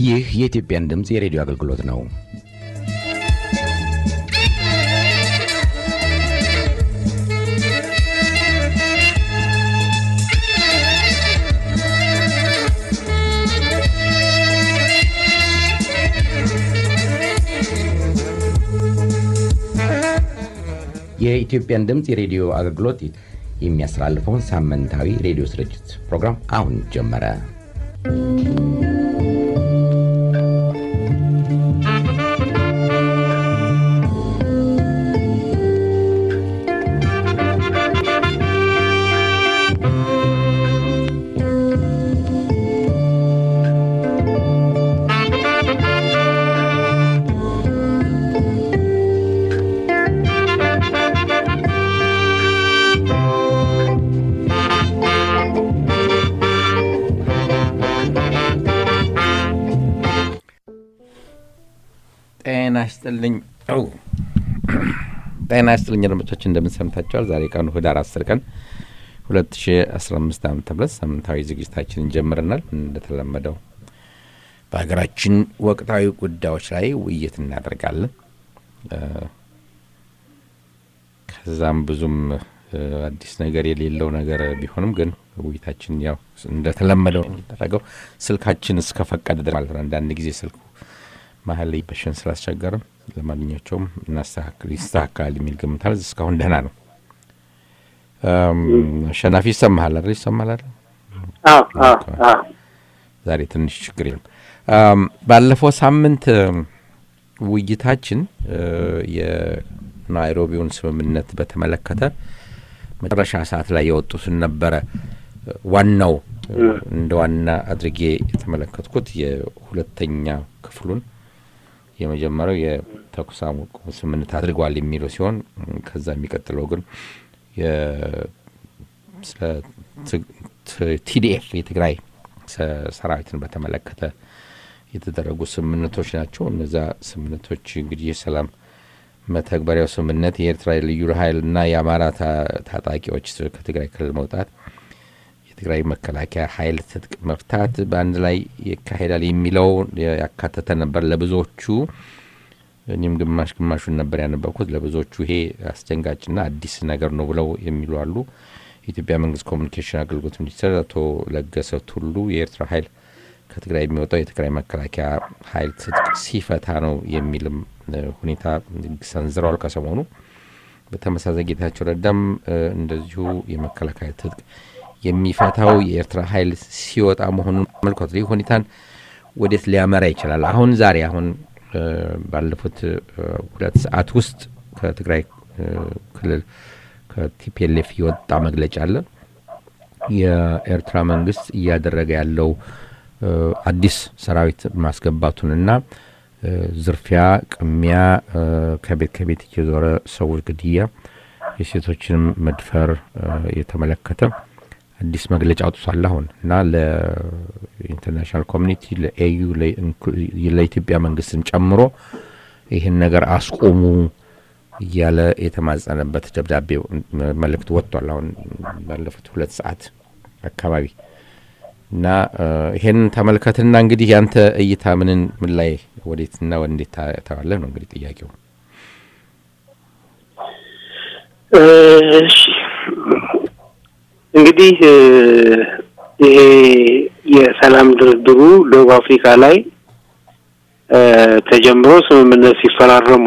ይህ የኢትዮጵያን ድምፅ የሬዲዮ አገልግሎት ነው። የኢትዮጵያን ድምፅ የሬዲዮ አገልግሎት የሚያስተላልፈውን ሳምንታዊ ሬዲዮ ስርጭት ፕሮግራም አሁን ጀመረ። ጤና ይስጥልኝ ጤና ይስጥልኝ አድማጮቻችን እንደምን ሰምታችኋል? ዛሬ ቀኑ ህዳር አስር ቀን 2015 ዓ ም ሳምንታዊ ዝግጅታችንን ጀምረናል። እንደተለመደው በሀገራችን ወቅታዊ ጉዳዮች ላይ ውይይት እናደርጋለን። ከዛም ብዙም አዲስ ነገር የሌለው ነገር ቢሆንም ግን ውይይታችን ያው እንደተለመደው የሚደረገው ስልካችን እስከፈቀደ ድረስ ማለት ነው። አንዳንድ ጊዜ ስልኩ መሀል ላይ በሽን ስላስቸገርም ለማንኛቸውም ይስተካከላል የሚል ግምታል። እስካሁን ደህና ነው። አሸናፊ ይሰማሃል አይደል? ይሰማሃል አይደል? ዛሬ ትንሽ ችግር የለም። ባለፈው ሳምንት ውይይታችን የናይሮቢውን ስምምነት በተመለከተ መጨረሻ ሰዓት ላይ የወጡትን ነበረ። ዋናው እንደ ዋና አድርጌ የተመለከትኩት የሁለተኛ ክፍሉን የመጀመሪያው የተኩስ አቁም ስምምነት አድርገዋል የሚለው ሲሆን ከዛ የሚቀጥለው ግን ቲዲኤፍ የትግራይ ሰራዊትን በተመለከተ የተደረጉ ስምምነቶች ናቸው። እነዛ ስምምነቶች እንግዲህ የሰላም መተግበሪያው ስምምነት የኤርትራ ልዩ ኃይልና የአማራ ታጣቂዎች ከትግራይ ክልል መውጣት፣ የትግራይ መከላከያ ኃይል ትጥቅ መፍታት በአንድ ላይ ይካሄዳል የሚለው ያካተተ ነበር። ለብዙዎቹ እኔም ግማሽ ግማሹን ነበር ያነበብኩት። ለብዙዎቹ ይሄ አስደንጋጭና አዲስ ነገር ነው ብለው የሚሉ አሉ። የኢትዮጵያ መንግስት ኮሚኒኬሽን አገልግሎት ሚኒስትር አቶ ለገሰ ቱሉ የኤርትራ ኃይል ከትግራይ የሚወጣው የትግራይ መከላከያ ኃይል ትጥቅ ሲፈታ ነው የሚልም ሁኔታ ሰንዝረዋል ከሰሞኑ። በተመሳሳይ ጌታቸው ረዳም እንደዚሁ የመከላከያ ትጥቅ የሚፈታው የኤርትራ ኃይል ሲወጣ መሆኑን መልኮት ይህ ሁኔታን ወዴት ሊያመራ ይችላል? አሁን ዛሬ አሁን ባለፉት ሁለት ሰዓት ውስጥ ከትግራይ ክልል ከቲፒኤልኤፍ የወጣ መግለጫ አለ። የኤርትራ መንግስት እያደረገ ያለው አዲስ ሰራዊት ማስገባቱንና ዝርፊያ፣ ቅሚያ፣ ከቤት ከቤት እየዞረ ሰዎች ግድያ፣ የሴቶችንም መድፈር የተመለከተ አዲስ መግለጫ አውጥቷል። አሁን እና ለኢንተርናሽናል ኮሚኒቲ ለኤዩ ለኢትዮጵያ መንግስትን ጨምሮ ይህን ነገር አስቆሙ እያለ የተማጸነበት ደብዳቤ መልእክት ወጥቷል። አሁን ባለፉት ሁለት ሰዓት አካባቢ እና ይሄን ተመልከትና እንግዲህ ያንተ እይታ ምንን ምን ላይ ወዴትና እንዴት ታዋለህ ነው እንግዲህ ጥያቄው። እሺ እንግዲህ ይሄ የሰላም ድርድሩ ደቡብ አፍሪካ ላይ ተጀምሮ ስምምነት ሲፈራረሙ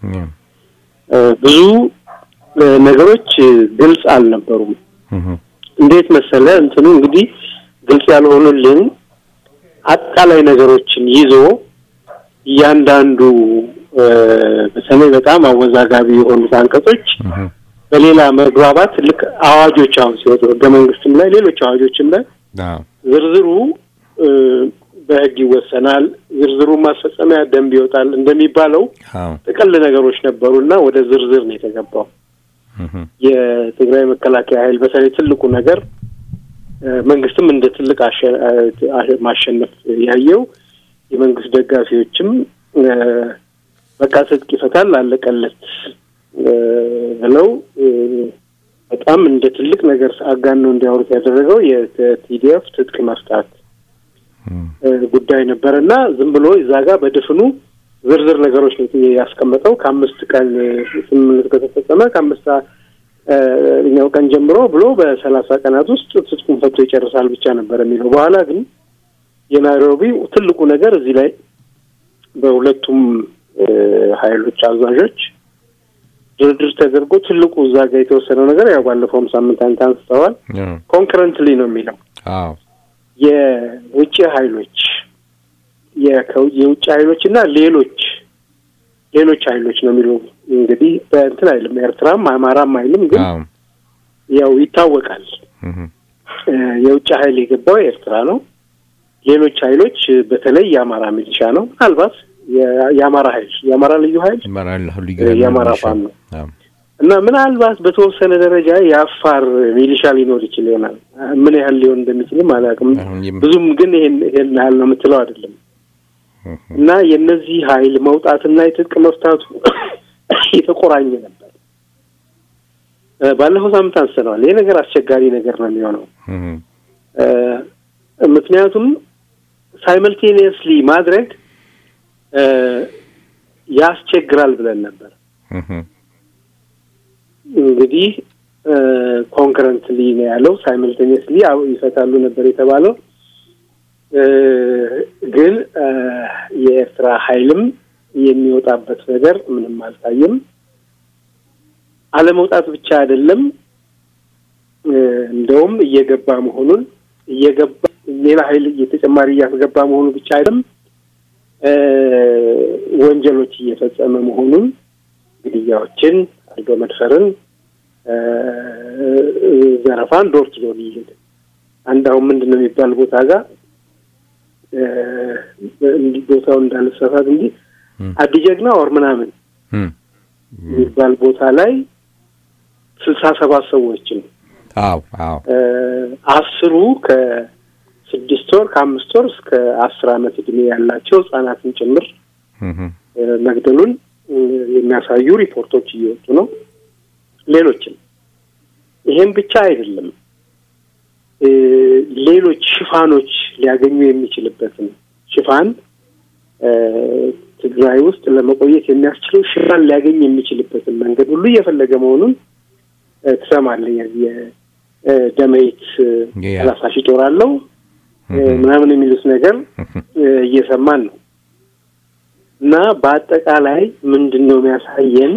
ብዙ ነገሮች ግልጽ አልነበሩም። እንዴት መሰለ እንትኑ እንግዲህ ግልጽ ያልሆኑልን አጠቃላይ ነገሮችን ይዞ እያንዳንዱ በተለይ በጣም አወዛጋቢ የሆኑት አንቀጾች በሌላ መግባባት ልክ አዋጆች አሁን ሲወጡ ህገ መንግስትም ላይ ሌሎች አዋጆችም ላይ ዝርዝሩ በህግ ይወሰናል፣ ዝርዝሩ ማስፈጸሚያ ደንብ ይወጣል እንደሚባለው ጥቅል ነገሮች ነበሩና ወደ ዝርዝር ነው የተገባው። የትግራይ መከላከያ ኃይል በተለይ ትልቁ ነገር መንግስትም እንደ ትልቅ ማሸነፍ ያየው የመንግስት ደጋፊዎችም በቃ ትጥቅ ይፈታል አለቀለት ብለው በጣም እንደ ትልቅ ነገር አጋነው እንዲያወሩት ያደረገው የቲዲኤፍ ትጥቅ መፍታት ጉዳይ ነበረ እና ዝም ብሎ እዛ ጋር በድፍኑ ዝርዝር ነገሮች ነው ያስቀመጠው። ከአምስት ቀን ስምምነት ከተፈጸመ ከአምስት ኛው ቀን ጀምሮ ብሎ በሰላሳ ቀናት ውስጥ ትጥቁን ፈቶ ይጨርሳል ብቻ ነበር የሚለው። በኋላ ግን የናይሮቢ ትልቁ ነገር እዚህ ላይ በሁለቱም ኃይሎች አዛዦች ድርድር ተደርጎ ትልቁ እዛ ጋር የተወሰነው ነገር ያው ባለፈውም ሳምንት አንተ አንስተዋል። ኮንክረንትሊ ነው የሚለው የውጭ ኃይሎች የውጭ ኃይሎች እና ሌሎች ሌሎች ኃይሎች ነው የሚለው እንግዲህ በእንትን አይልም ኤርትራም አማራም አይልም፣ ግን ያው ይታወቃል። የውጭ ኃይል የገባው ኤርትራ ነው። ሌሎች ኃይሎች በተለይ የአማራ ሚሊሻ ነው። ምናልባት የአማራ ኃይል የአማራ ልዩ ኃይል የአማራ ፋን ነው እና ምናልባት በተወሰነ ደረጃ የአፋር ሚሊሻ ሊኖር ይችል ይሆናል። ምን ያህል ሊሆን እንደሚችልም አላውቅም። ብዙም ግን ይሄን ይሄን ያህል ነው የምትለው አይደለም። እና የእነዚህ ኃይል መውጣትና የትጥቅ መፍታቱ የተቆራኘ ነበር። ባለፈው ሳምንት አንስተነዋል። ይህ ነገር አስቸጋሪ ነገር ነው የሚሆነው ምክንያቱም ሳይመልቴኒየስሊ ማድረግ ያስቸግራል ብለን ነበር። እንግዲህ ኮንክረንትሊ ነው ያለው። ሳይመልቴኒየስሊ ይፈታሉ ነበር የተባለው። ግን የኤርትራ ኃይልም የሚወጣበት ነገር ምንም አልታየም። አለመውጣት ብቻ አይደለም፣ እንደውም እየገባ መሆኑን እየገባ ሌላ ኃይል እየተጨማሪ እያስገባ መሆኑ ብቻ አይደለም ወንጀሎች እየፈጸመ መሆኑን ግድያዎችን፣ አልጋ መድፈርን፣ ዘረፋን ዶር ቱ ዶር እየሄደ አንድ አሁን ምንድን ነው የሚባል ቦታ ጋር እንዲህ ቦታው እንዳልሰፋት እንጂ አዲጀግና ወር ምናምን የሚባል ቦታ ላይ ስልሳ ሰባት ሰዎችን አዎ አዎ አስሩ ከስድስት ወር ከአምስት ወር እስከ አስር አመት እድሜ ያላቸው ህጻናትን ጭምር መግደሉን የሚያሳዩ ሪፖርቶች እየወጡ ነው። ሌሎችም ይሄም ብቻ አይደለም፣ ሌሎች ሽፋኖች ሊያገኙ የሚችልበትን ሽፋን ትግራይ ውስጥ ለመቆየት የሚያስችለው ሽፋን ሊያገኝ የሚችልበትን መንገድ ሁሉ እየፈለገ መሆኑን ትሰማለህ። የደመይት ሰላሳ ሺህ ጦር አለው ምናምን የሚሉት ነገር እየሰማን ነው። እና በአጠቃላይ ምንድን ነው የሚያሳየን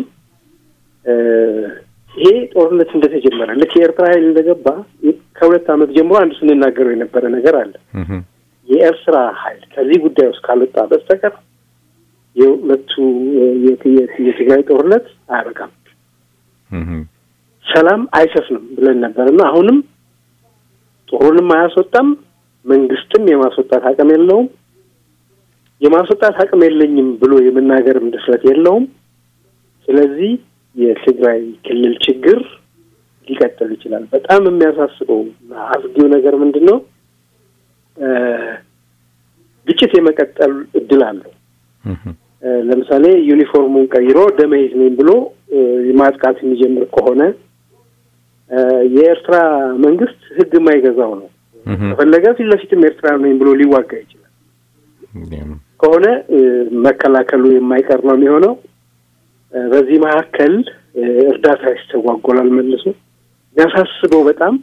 ይሄ ጦርነት እንደተጀመረ ልክ የኤርትራ ኃይል እንደገባ ከሁለት ዓመት ጀምሮ አንድ ስንናገረው የነበረ ነገር አለ። የኤርትራ ኃይል ከዚህ ጉዳይ ውስጥ ካልወጣ በስተቀር የሁለቱ የትግራይ ጦርነት አያበቃም፣ ሰላም አይሰፍንም ብለን ነበር እና አሁንም ጦሩንም አያስወጣም፣ መንግስትም የማስወጣት አቅም የለውም። የማስወጣት አቅም የለኝም ብሎ የመናገርም ድፍረት የለውም። ስለዚህ የትግራይ ክልል ችግር ሊቀጥል ይችላል። በጣም የሚያሳስበው አስጊው ነገር ምንድን ነው? ግጭት የመቀጠል እድል አለው። ለምሳሌ ዩኒፎርሙን ቀይሮ ደመይዝ ነኝ ብሎ ማጥቃት የሚጀምር ከሆነ የኤርትራ መንግስት ህግ የማይገዛው ነው። ከፈለገ ፊት ለፊትም ኤርትራ ነኝ ብሎ ሊዋጋ ይችላል። ከሆነ መከላከሉ የማይቀር ነው የሚሆነው። በዚህ መካከል እርዳታ ይስተጓጎላል መልሶ። የሚያሳስበው በጣም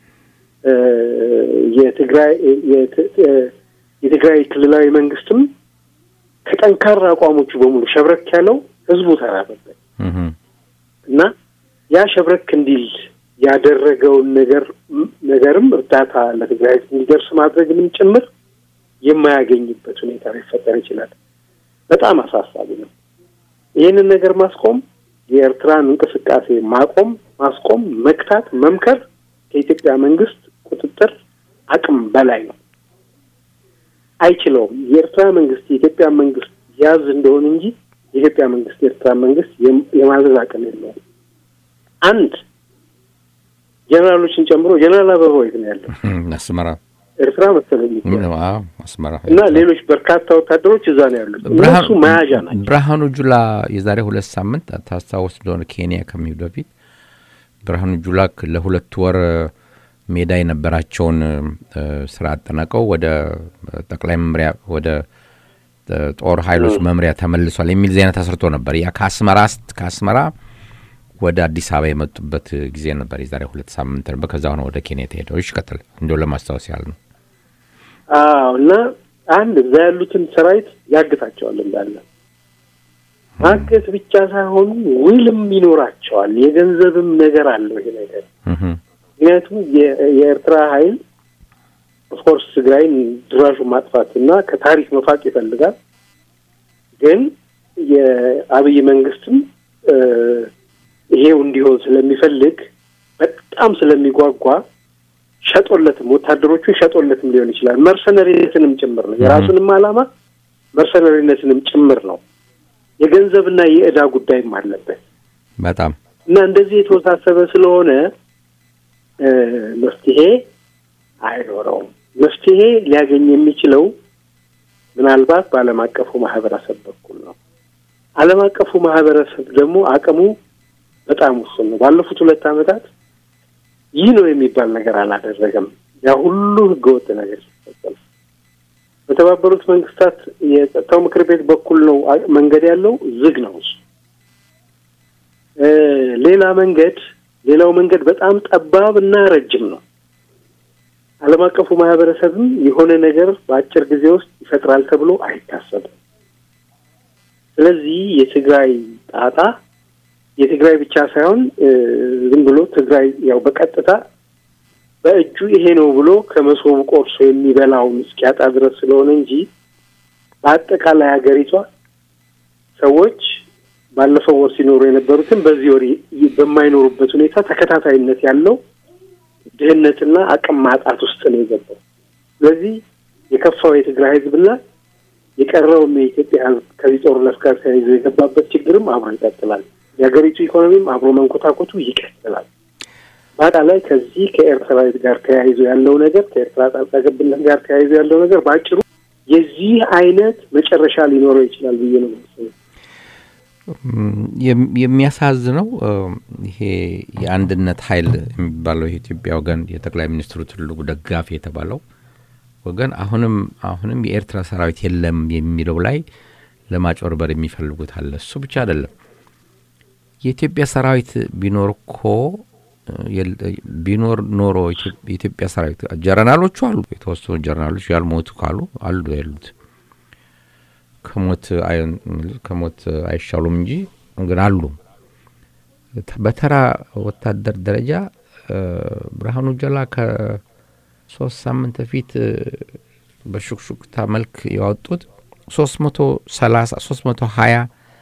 የትግራይ የትግራይ ክልላዊ መንግስትም ከጠንካራ አቋሞቹ በሙሉ ሸብረክ ያለው ህዝቡ ተራበበት እና ያ ሸብረክ እንዲል ያደረገውን ነገር ነገርም እርዳታ ለትግራይ እንዲደርስ ማድረግንም ጭምር የማያገኝበት ሁኔታ ሊፈጠር ይችላል። በጣም አሳሳቢ ነው። ይህንን ነገር ማስቆም የኤርትራን እንቅስቃሴ ማቆም፣ ማስቆም፣ መክታት፣ መምከር ከኢትዮጵያ መንግስት ቁጥጥር አቅም በላይ ነው። አይችለውም። የኤርትራ መንግስት የኢትዮጵያ መንግስት ያዝ እንደሆነ እንጂ የኢትዮጵያ መንግስት የኤርትራ መንግስት የማዘዝ አቅም የለውም። አንድ ጀነራሎችን ጨምሮ ጀነራል አበባው የት ነው ያለው? አስመራ ኤርትራ መሰለኝ አስመራ እና ሌሎች በርካታ ወታደሮች እዛ ነው ያሉት። እነሱ መያዣ ናቸው። ብርሃኑ ጁላ የዛሬ ሁለት ሳምንት ታስታውስ እንደሆነ ኬንያ ከሚሄዱ በፊት ብርሃኑ ጁላ ለሁለት ወር ሜዳ የነበራቸውን ስራ አጠናቀው ወደ ጠቅላይ መምሪያ ወደ ጦር ኃይሎች መምሪያ ተመልሷል የሚል ዜና ተሰርቶ ነበር። ያ ከአስመራ ከአስመራ ወደ አዲስ አበባ የመጡበት ጊዜ ነበር። የዛሬ ሁለት ሳምንት ነበር። ከዛ ሆነ ወደ ኬንያ የተሄደው። ይቀጥል እንዲሁ ለማስታወስ ያህል ነው። አዎ እና አንድ እዛ ያሉትን ሰራዊት ያግታቸዋል እንዳለ ማገት ብቻ ሳይሆኑ ውልም ይኖራቸዋል። የገንዘብም ነገር አለው ይሄ ነገር። ምክንያቱም የኤርትራ ኃይል ኦፍኮርስ ትግራይን ድራሹ ማጥፋት እና ከታሪክ መፋቅ ይፈልጋል። ግን የአብይ መንግስትም ይሄው እንዲሆን ስለሚፈልግ በጣም ስለሚጓጓ ሸጦለትም ወታደሮቹን ሸጦለትም ሊሆን ይችላል። መርሰነሪነትንም ጭምር ነው። የራሱንም ዓላማ መርሰነሪነትንም ጭምር ነው። የገንዘብና የዕዳ ጉዳይም አለበት በጣም እና እንደዚህ የተወሳሰበ ስለሆነ መፍትሄ አይኖረውም። መፍትሄ ሊያገኝ የሚችለው ምናልባት በዓለም አቀፉ ማህበረሰብ በኩል ነው። ዓለም አቀፉ ማህበረሰብ ደግሞ አቅሙ በጣም ውስን ነው። ባለፉት ሁለት ዓመታት ይህ ነው የሚባል ነገር አላደረገም። ያ ሁሉ ህገወጥ ነገር ሲፈጸም በተባበሩት መንግስታት የጸጥታው ምክር ቤት በኩል ነው መንገድ ያለው ዝግ ነው እሱ። ሌላ መንገድ ሌላው መንገድ በጣም ጠባብ እና ረጅም ነው። ዓለም አቀፉ ማህበረሰብም የሆነ ነገር በአጭር ጊዜ ውስጥ ይፈጥራል ተብሎ አይታሰብም። ስለዚህ የትግራይ ጣጣ የትግራይ ብቻ ሳይሆን ዝም ብሎ ትግራይ ያው በቀጥታ በእጁ ይሄ ነው ብሎ ከመሶቡ ቆርሶ የሚበላውን እስኪያጣ ድረስ ስለሆነ እንጂ በአጠቃላይ ሀገሪቷ ሰዎች ባለፈው ወር ሲኖሩ የነበሩትን በዚህ ወር በማይኖሩበት ሁኔታ ተከታታይነት ያለው ድህነትና አቅም ማጣት ውስጥ ነው የገባው። ስለዚህ የከፋው የትግራይ ህዝብና የቀረውም የኢትዮጵያ ህዝብ ከዚህ ጦርነት ጋር ተያይዞ የገባበት ችግርም አብሮ ይቀጥላል። የሀገሪቱ ኢኮኖሚም አብሮ መንኮታኮቱ ይቀጥላል። በአጠቃላይ ከዚህ ከኤርትራዊት ጋር ተያይዞ ያለው ነገር ከኤርትራ ጣልቃ ገብነት ጋር ተያይዞ ያለው ነገር በአጭሩ የዚህ አይነት መጨረሻ ሊኖረው ይችላል ብዬ ነው የማስበው። የሚያሳዝነው ይሄ የአንድነት ኃይል የሚባለው የኢትዮጵያ ወገን የጠቅላይ ሚኒስትሩ ትልቁ ደጋፊ የተባለው ወገን አሁንም አሁንም የኤርትራ ሰራዊት የለም የሚለው ላይ ለማጭበርበር የሚፈልጉት አለ። እሱ ብቻ አይደለም። የኢትዮጵያ ሰራዊት ቢኖር እኮ ቢኖር ኖሮ የኢትዮጵያ ሰራዊት ጀረናሎቹ አሉ፣ የተወሰኑ ጀረናሎች ያልሞቱ ካሉ አሉ ያሉት ከሞት ከሞት አይሻሉም እንጂ ግን አሉ። በተራ ወታደር ደረጃ ብርሃኑ ጀላ ከሶስት ሳምንት በፊት በሹክሹክታ መልክ ያወጡት ሶስት መቶ ሰላሳ ሶስት መቶ ሀያ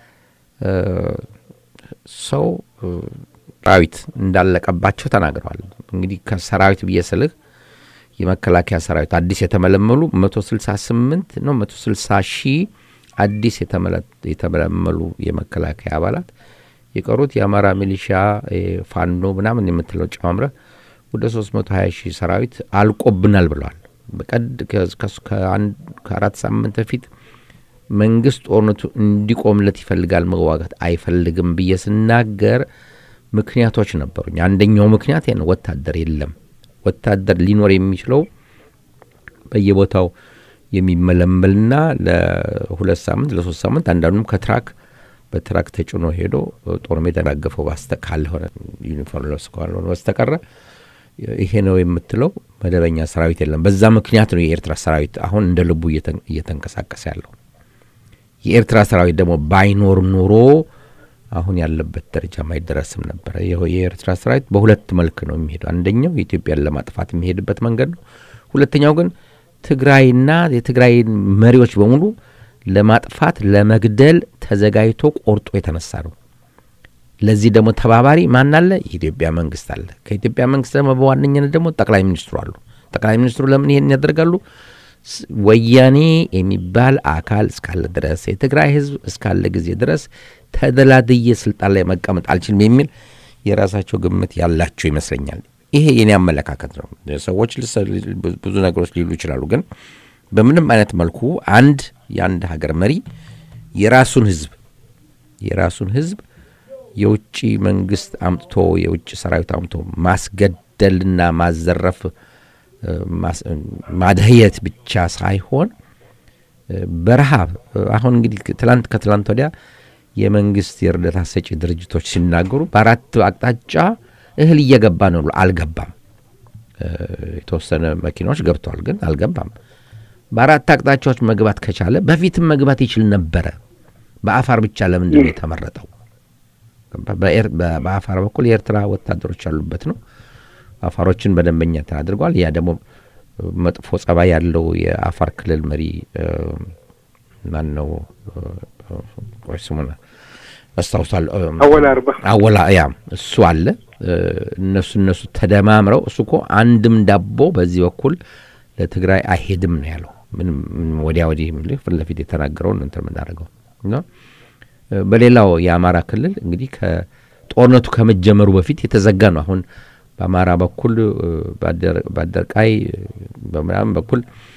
ሰው ሰራዊት እንዳለቀባቸው ተናግረዋል። እንግዲህ ከሰራዊት ብዬ ስልህ የመከላከያ ሰራዊት አዲስ የተመለመሉ መቶ ስልሳ ስምንት ነው መቶ ስልሳ ሺህ አዲስ የተመለመሉ የመከላከያ አባላት የቀሩት የአማራ ሚሊሻ ፋኖ ምናምን የምትለው ጨማምረ ወደ ሶስት መቶ ሀያ ሺህ ሰራዊት አልቆብናል ብለዋል። በቀድ ከአራት ሳምንት በፊት መንግስት ጦርነቱ እንዲቆምለት ይፈልጋል፣ መዋጋት አይፈልግም ብዬ ስናገር ምክንያቶች ነበሩኝ። አንደኛው ምክንያት ነው፣ ወታደር የለም። ወታደር ሊኖር የሚችለው በየቦታው የሚመለመልና ለሁለት ሳምንት ለሶስት ሳምንት አንዳንዱም ከትራክ በትራክ ተጭኖ ሄዶ ጦር ሜዳ ያጋገፈው ባስተ ካልሆነ ዩኒፎርም ለብስ ካልሆነ በስተቀረ ይሄ ነው የምትለው መደበኛ ሰራዊት የለም። በዛ ምክንያት ነው የኤርትራ ሰራዊት አሁን እንደ ልቡ እየተንቀሳቀሰ ያለው። የኤርትራ ሰራዊት ደግሞ ባይኖር ኖሮ አሁን ያለበት ደረጃ ማይደረስም ነበረ። የኤርትራ ሰራዊት በሁለት መልክ ነው የሚሄደው። አንደኛው የኢትዮጵያን ለማጥፋት የሚሄድበት መንገድ ነው። ሁለተኛው ግን ትግራይና የትግራይ መሪዎች በሙሉ ለማጥፋት ለመግደል ተዘጋጅቶ ቆርጦ የተነሳ ነው። ለዚህ ደግሞ ተባባሪ ማን አለ? የኢትዮጵያ መንግስት አለ። ከኢትዮጵያ መንግስት ደግሞ በዋነኝነት ደግሞ ጠቅላይ ሚኒስትሩ አሉ። ጠቅላይ ሚኒስትሩ ለምን ይሄን ያደርጋሉ? ወያኔ የሚባል አካል እስካለ ድረስ የትግራይ ህዝብ እስካለ ጊዜ ድረስ ተደላድዬ ስልጣን ላይ መቀመጥ አልችልም የሚል የራሳቸው ግምት ያላቸው ይመስለኛል። ይሄ የኔ አመለካከት ነው። ሰዎች ብዙ ነገሮች ሊሉ ይችላሉ። ግን በምንም አይነት መልኩ አንድ የአንድ ሀገር መሪ የራሱን ህዝብ የራሱን ህዝብ የውጭ መንግስት አምጥቶ የውጭ ሰራዊት አምጥቶ ማስገደድ ማስገደልና ማዘረፍ ማድህየት ብቻ ሳይሆን በረሃብ አሁን እንግዲህ ትላንት ከትላንት ወዲያ የመንግስት የእርዳታ ሰጪ ድርጅቶች ሲናገሩ በአራት አቅጣጫ እህል እየገባ ነው ብሎ አልገባም። የተወሰነ መኪናዎች ገብተዋል፣ ግን አልገባም። በአራት አቅጣጫዎች መግባት ከቻለ በፊትም መግባት ይችል ነበረ። በአፋር ብቻ ለምንድን ነው የተመረጠው? በአፋር በኩል የኤርትራ ወታደሮች ያሉበት ነው። አፋሮችን በደንበኛ አድርገዋል። ያ ደግሞ መጥፎ ጸባይ ያለው የአፋር ክልል መሪ ማን ነው? ቆይ ስሙን አስታውሳለሁ። አወላ አርባ አወላ ያ እሱ አለ። እነሱ እነሱ ተደማምረው እሱ እኮ አንድም ዳቦ በዚህ በኩል ለትግራይ አይሄድም ነው ያለው። ምንም ወዲያ ወዲህ ፊት ለፊት የተናገረውን እንትን የምናደርገው እና በሌላው የአማራ ክልል እንግዲህ ከጦርነቱ ከመጀመሩ በፊት የተዘጋ ነው። አሁን በአማራ በኩል በአደርቃይ በምናምን በኩል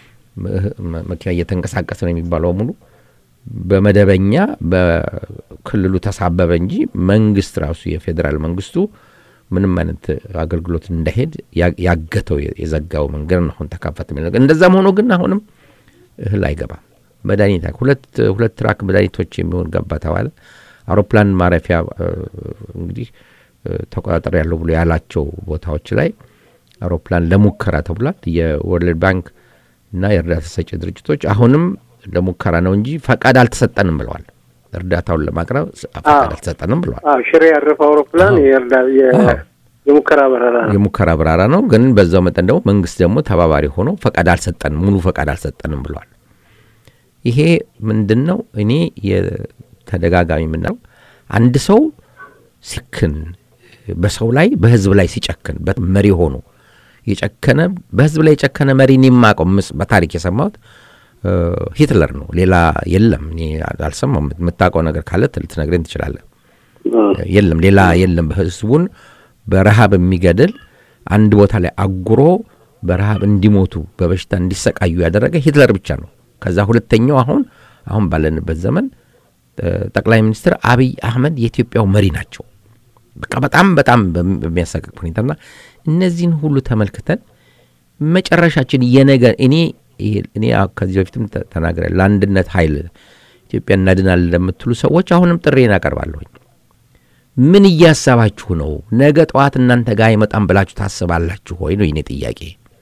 መኪና እየተንቀሳቀሰ ነው የሚባለው ሙሉ በመደበኛ በክልሉ ተሳበበ እንጂ መንግስት ራሱ የፌዴራል መንግስቱ ምንም አይነት አገልግሎት እንዳይሄድ ያገተው የዘጋው መንገድ ነው። አሁን ተካፈት የሚል ነገር እንደዛም ሆኖ ግን አሁንም እህል አይገባም። መድኃኒት ሁለት ሁለት ትራክ መድኃኒቶች የሚሆን ገባ ተባለ። አውሮፕላን ማረፊያ እንግዲህ ተቆጣጠር ያለው ብሎ ያላቸው ቦታዎች ላይ አውሮፕላን ለሙከራ ተብሏል። የወርልድ ባንክ እና የእርዳታ ሰጪ ድርጅቶች አሁንም ለሙከራ ነው እንጂ ፈቃድ አልተሰጠንም ብለዋል። እርዳታውን ለማቅረብ ፈቃድ አልተሰጠንም ብለዋል። ሽሬ ያረፈው አውሮፕላን የሙከራ በረራ ነው የሙከራ በረራ ነው። ግን በዛው መጠን ደግሞ መንግስት ደግሞ ተባባሪ ሆኖ ፈቃድ አልሰጠንም፣ ሙሉ ፈቃድ አልሰጠንም ብለዋል። ይሄ ምንድን ነው? እኔ የተደጋጋሚ የምናለው አንድ ሰው ሲክን በሰው ላይ በህዝብ ላይ ሲጨክን መሪ ሆኖ የጨከነ በህዝብ ላይ የጨከነ መሪ እኔ የማውቀው በታሪክ የሰማሁት ሂትለር ነው። ሌላ የለም። እኔ አልሰማሁም። የምታውቀው ነገር ካለ ልትነግረኝ ትችላለህ። የለም፣ ሌላ የለም። ህዝቡን በረሃብ የሚገድል አንድ ቦታ ላይ አጉሮ በረሃብ እንዲሞቱ በበሽታ እንዲሰቃዩ ያደረገ ሂትለር ብቻ ነው። ከዛ ሁለተኛው አሁን አሁን ባለንበት ዘመን ጠቅላይ ሚኒስትር አብይ አህመድ የኢትዮጵያው መሪ ናቸው። በቃ በጣም በጣም በሚያሳቅቅ ሁኔታና እነዚህን ሁሉ ተመልክተን መጨረሻችን የነገ እኔ እኔ ከዚህ በፊትም ተናግረ ለአንድነት ኃይል ኢትዮጵያ እናድናለን ለምትሉ ሰዎች አሁንም ጥሬን አቀርባለሁኝ። ምን እያሰባችሁ ነው? ነገ ጠዋት እናንተ ጋር አይመጣም ብላችሁ ታስባላችሁ ወይ ነው የኔ ጥያቄ።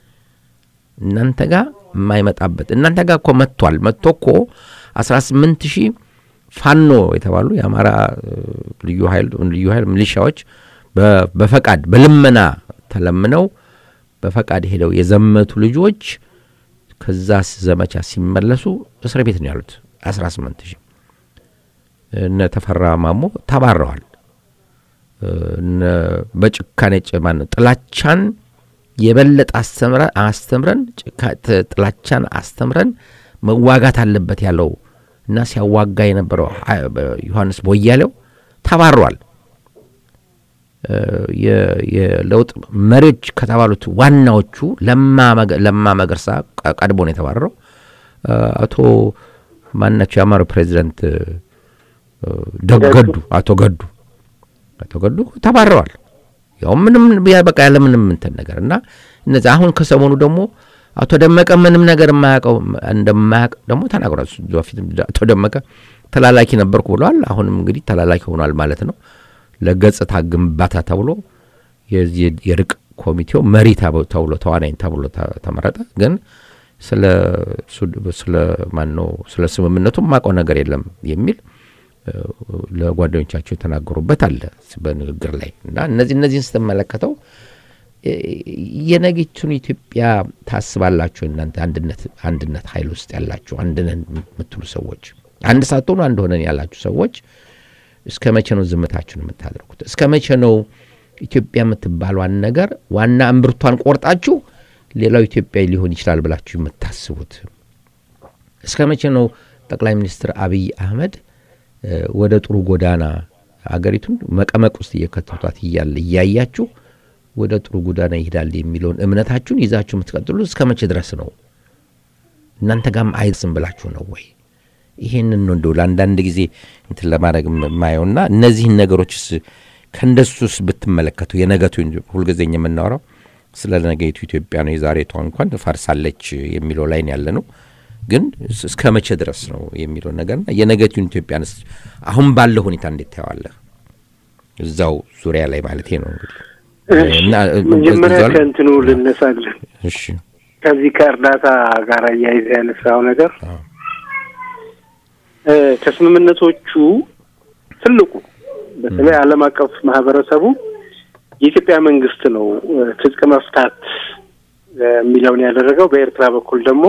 እናንተ ጋር የማይመጣበት እናንተ ጋር እኮ መጥቷል። መጥቶ እኮ አስራ ስምንት ሺህ ፋኖ የተባሉ የአማራ ልዩ ኃይል ልዩ ኃይል ሚሊሻዎች በፈቃድ በልመና ተለምነው በፈቃድ ሄደው የዘመቱ ልጆች ከዛ ዘመቻ ሲመለሱ እስር ቤት ነው ያሉት። አስራ ስምንት ሺህ እነ ተፈራ ማሞ ተባረዋል። በጭካኔ ጭማን ጥላቻን የበለጠ አስተምረን ጥላቻን አስተምረን መዋጋት አለበት ያለው እና ሲያዋጋ የነበረው ዮሐንስ ቦያሌው ተባሯል። የለውጥ መሪዎች ከተባሉት ዋናዎቹ ለማ መገርሳ ቀድሞ ነው የተባረረው። አቶ ማናቸው የአማራው ፕሬዚደንት ገዱ አቶ ገዱ አቶ ገዱ ተባረዋል። ያው ምንም በቃ ያለ ምንም እንትን ነገር እና እነዚህ አሁን ከሰሞኑ ደግሞ አቶ ደመቀ ምንም ነገር የማያውቀው እንደማያውቅ ደግሞ ተናግሯል። በፊት አቶ ደመቀ ተላላኪ ነበርኩ ብለዋል። አሁንም እንግዲህ ተላላኪ ሆኗል ማለት ነው። ለገጽታ ግንባታ ተብሎ የርቅ ኮሚቴው መሪ ተብሎ ተዋናኝ ተብሎ ተመረጠ። ግን ስለ ማነው ስለ ስምምነቱ የማውቀው ነገር የለም የሚል ለጓደኞቻቸው የተናገሩበት አለ በንግግር ላይ እና እነዚህ እነዚህን ስትመለከተው የነገቹን ኢትዮጵያ ታስባላችሁ እናንተ አንድነት አንድነት ኃይል ውስጥ ያላችሁ አንድነን የምትሉ ሰዎች አንድ ሳትሆኑ አንድ ሆነን ያላችሁ ሰዎች እስከ መቼ ነው ዝምታችሁን የምታደርጉት? እስከ መቼ ነው ኢትዮጵያ የምትባሏን ነገር ዋና እምብርቷን ቆርጣችሁ ሌላው ኢትዮጵያዊ ሊሆን ይችላል ብላችሁ የምታስቡት? እስከ መቼ ነው ጠቅላይ ሚኒስትር አብይ አህመድ ወደ ጥሩ ጎዳና አገሪቱን መቀመቅ ውስጥ እየከተቷት እያለ እያያችሁ ወደ ጥሩ ጎዳና ይሄዳል የሚለውን እምነታችሁን ይዛችሁ የምትቀጥሉ እስከ መቼ ድረስ ነው? እናንተ ጋም አይስም ብላችሁ ነው ወይ? ይሄንን ነው እንደው ለአንዳንድ ጊዜ እንትን ለማድረግ የማየውና እነዚህን ነገሮችስ ከእንደሱስ ብትመለከቱ የነገቱ ሁልጊዜ የምናወራው ስለ ነገይቱ ኢትዮጵያ ነው። የዛሬቷ እንኳን ፈርሳለች የሚለው ላይ ያለ ነው። ግን እስከ መቼ ድረስ ነው የሚለው ነገርና የነገቱን ኢትዮጵያን አሁን ባለው ሁኔታ እንዴት ታየዋለህ? እዛው ዙሪያ ላይ ማለት ነው እንግዲህ መጀመሪያ ከእንትኑ ልነሳለን። እሺ ከዚህ ከእርዳታ ጋር እያይዘ ያነሳው ነገር ከስምምነቶቹ ትልቁ በተለይ ዓለም አቀፍ ማህበረሰቡ የኢትዮጵያ መንግስት ነው ትጥቅ መፍታት የሚለውን ያደረገው። በኤርትራ በኩል ደግሞ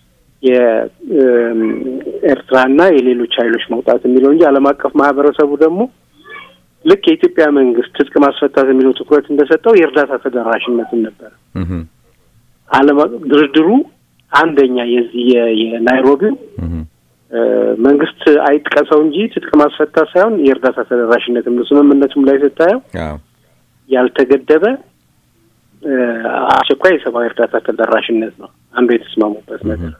የኤርትራና የሌሎች ኃይሎች መውጣት የሚለው እንጂ ዓለም አቀፍ ማህበረሰቡ ደግሞ ልክ የኢትዮጵያ መንግስት ትጥቅ ማስፈታት የሚለው ትኩረት እንደሰጠው የእርዳታ ተደራሽነትን ነበረ። ዓለም ድርድሩ አንደኛ የዚህ የናይሮቢው መንግስት አይጥቀሰው እንጂ ትጥቅ ማስፈታት ሳይሆን የእርዳታ ተደራሽነት ነው። ስምምነቱም ላይ ስታየው ያልተገደበ አስቸኳይ የሰብአዊ እርዳታ ተደራሽነት ነው አንዱ የተስማሙበት ነገር።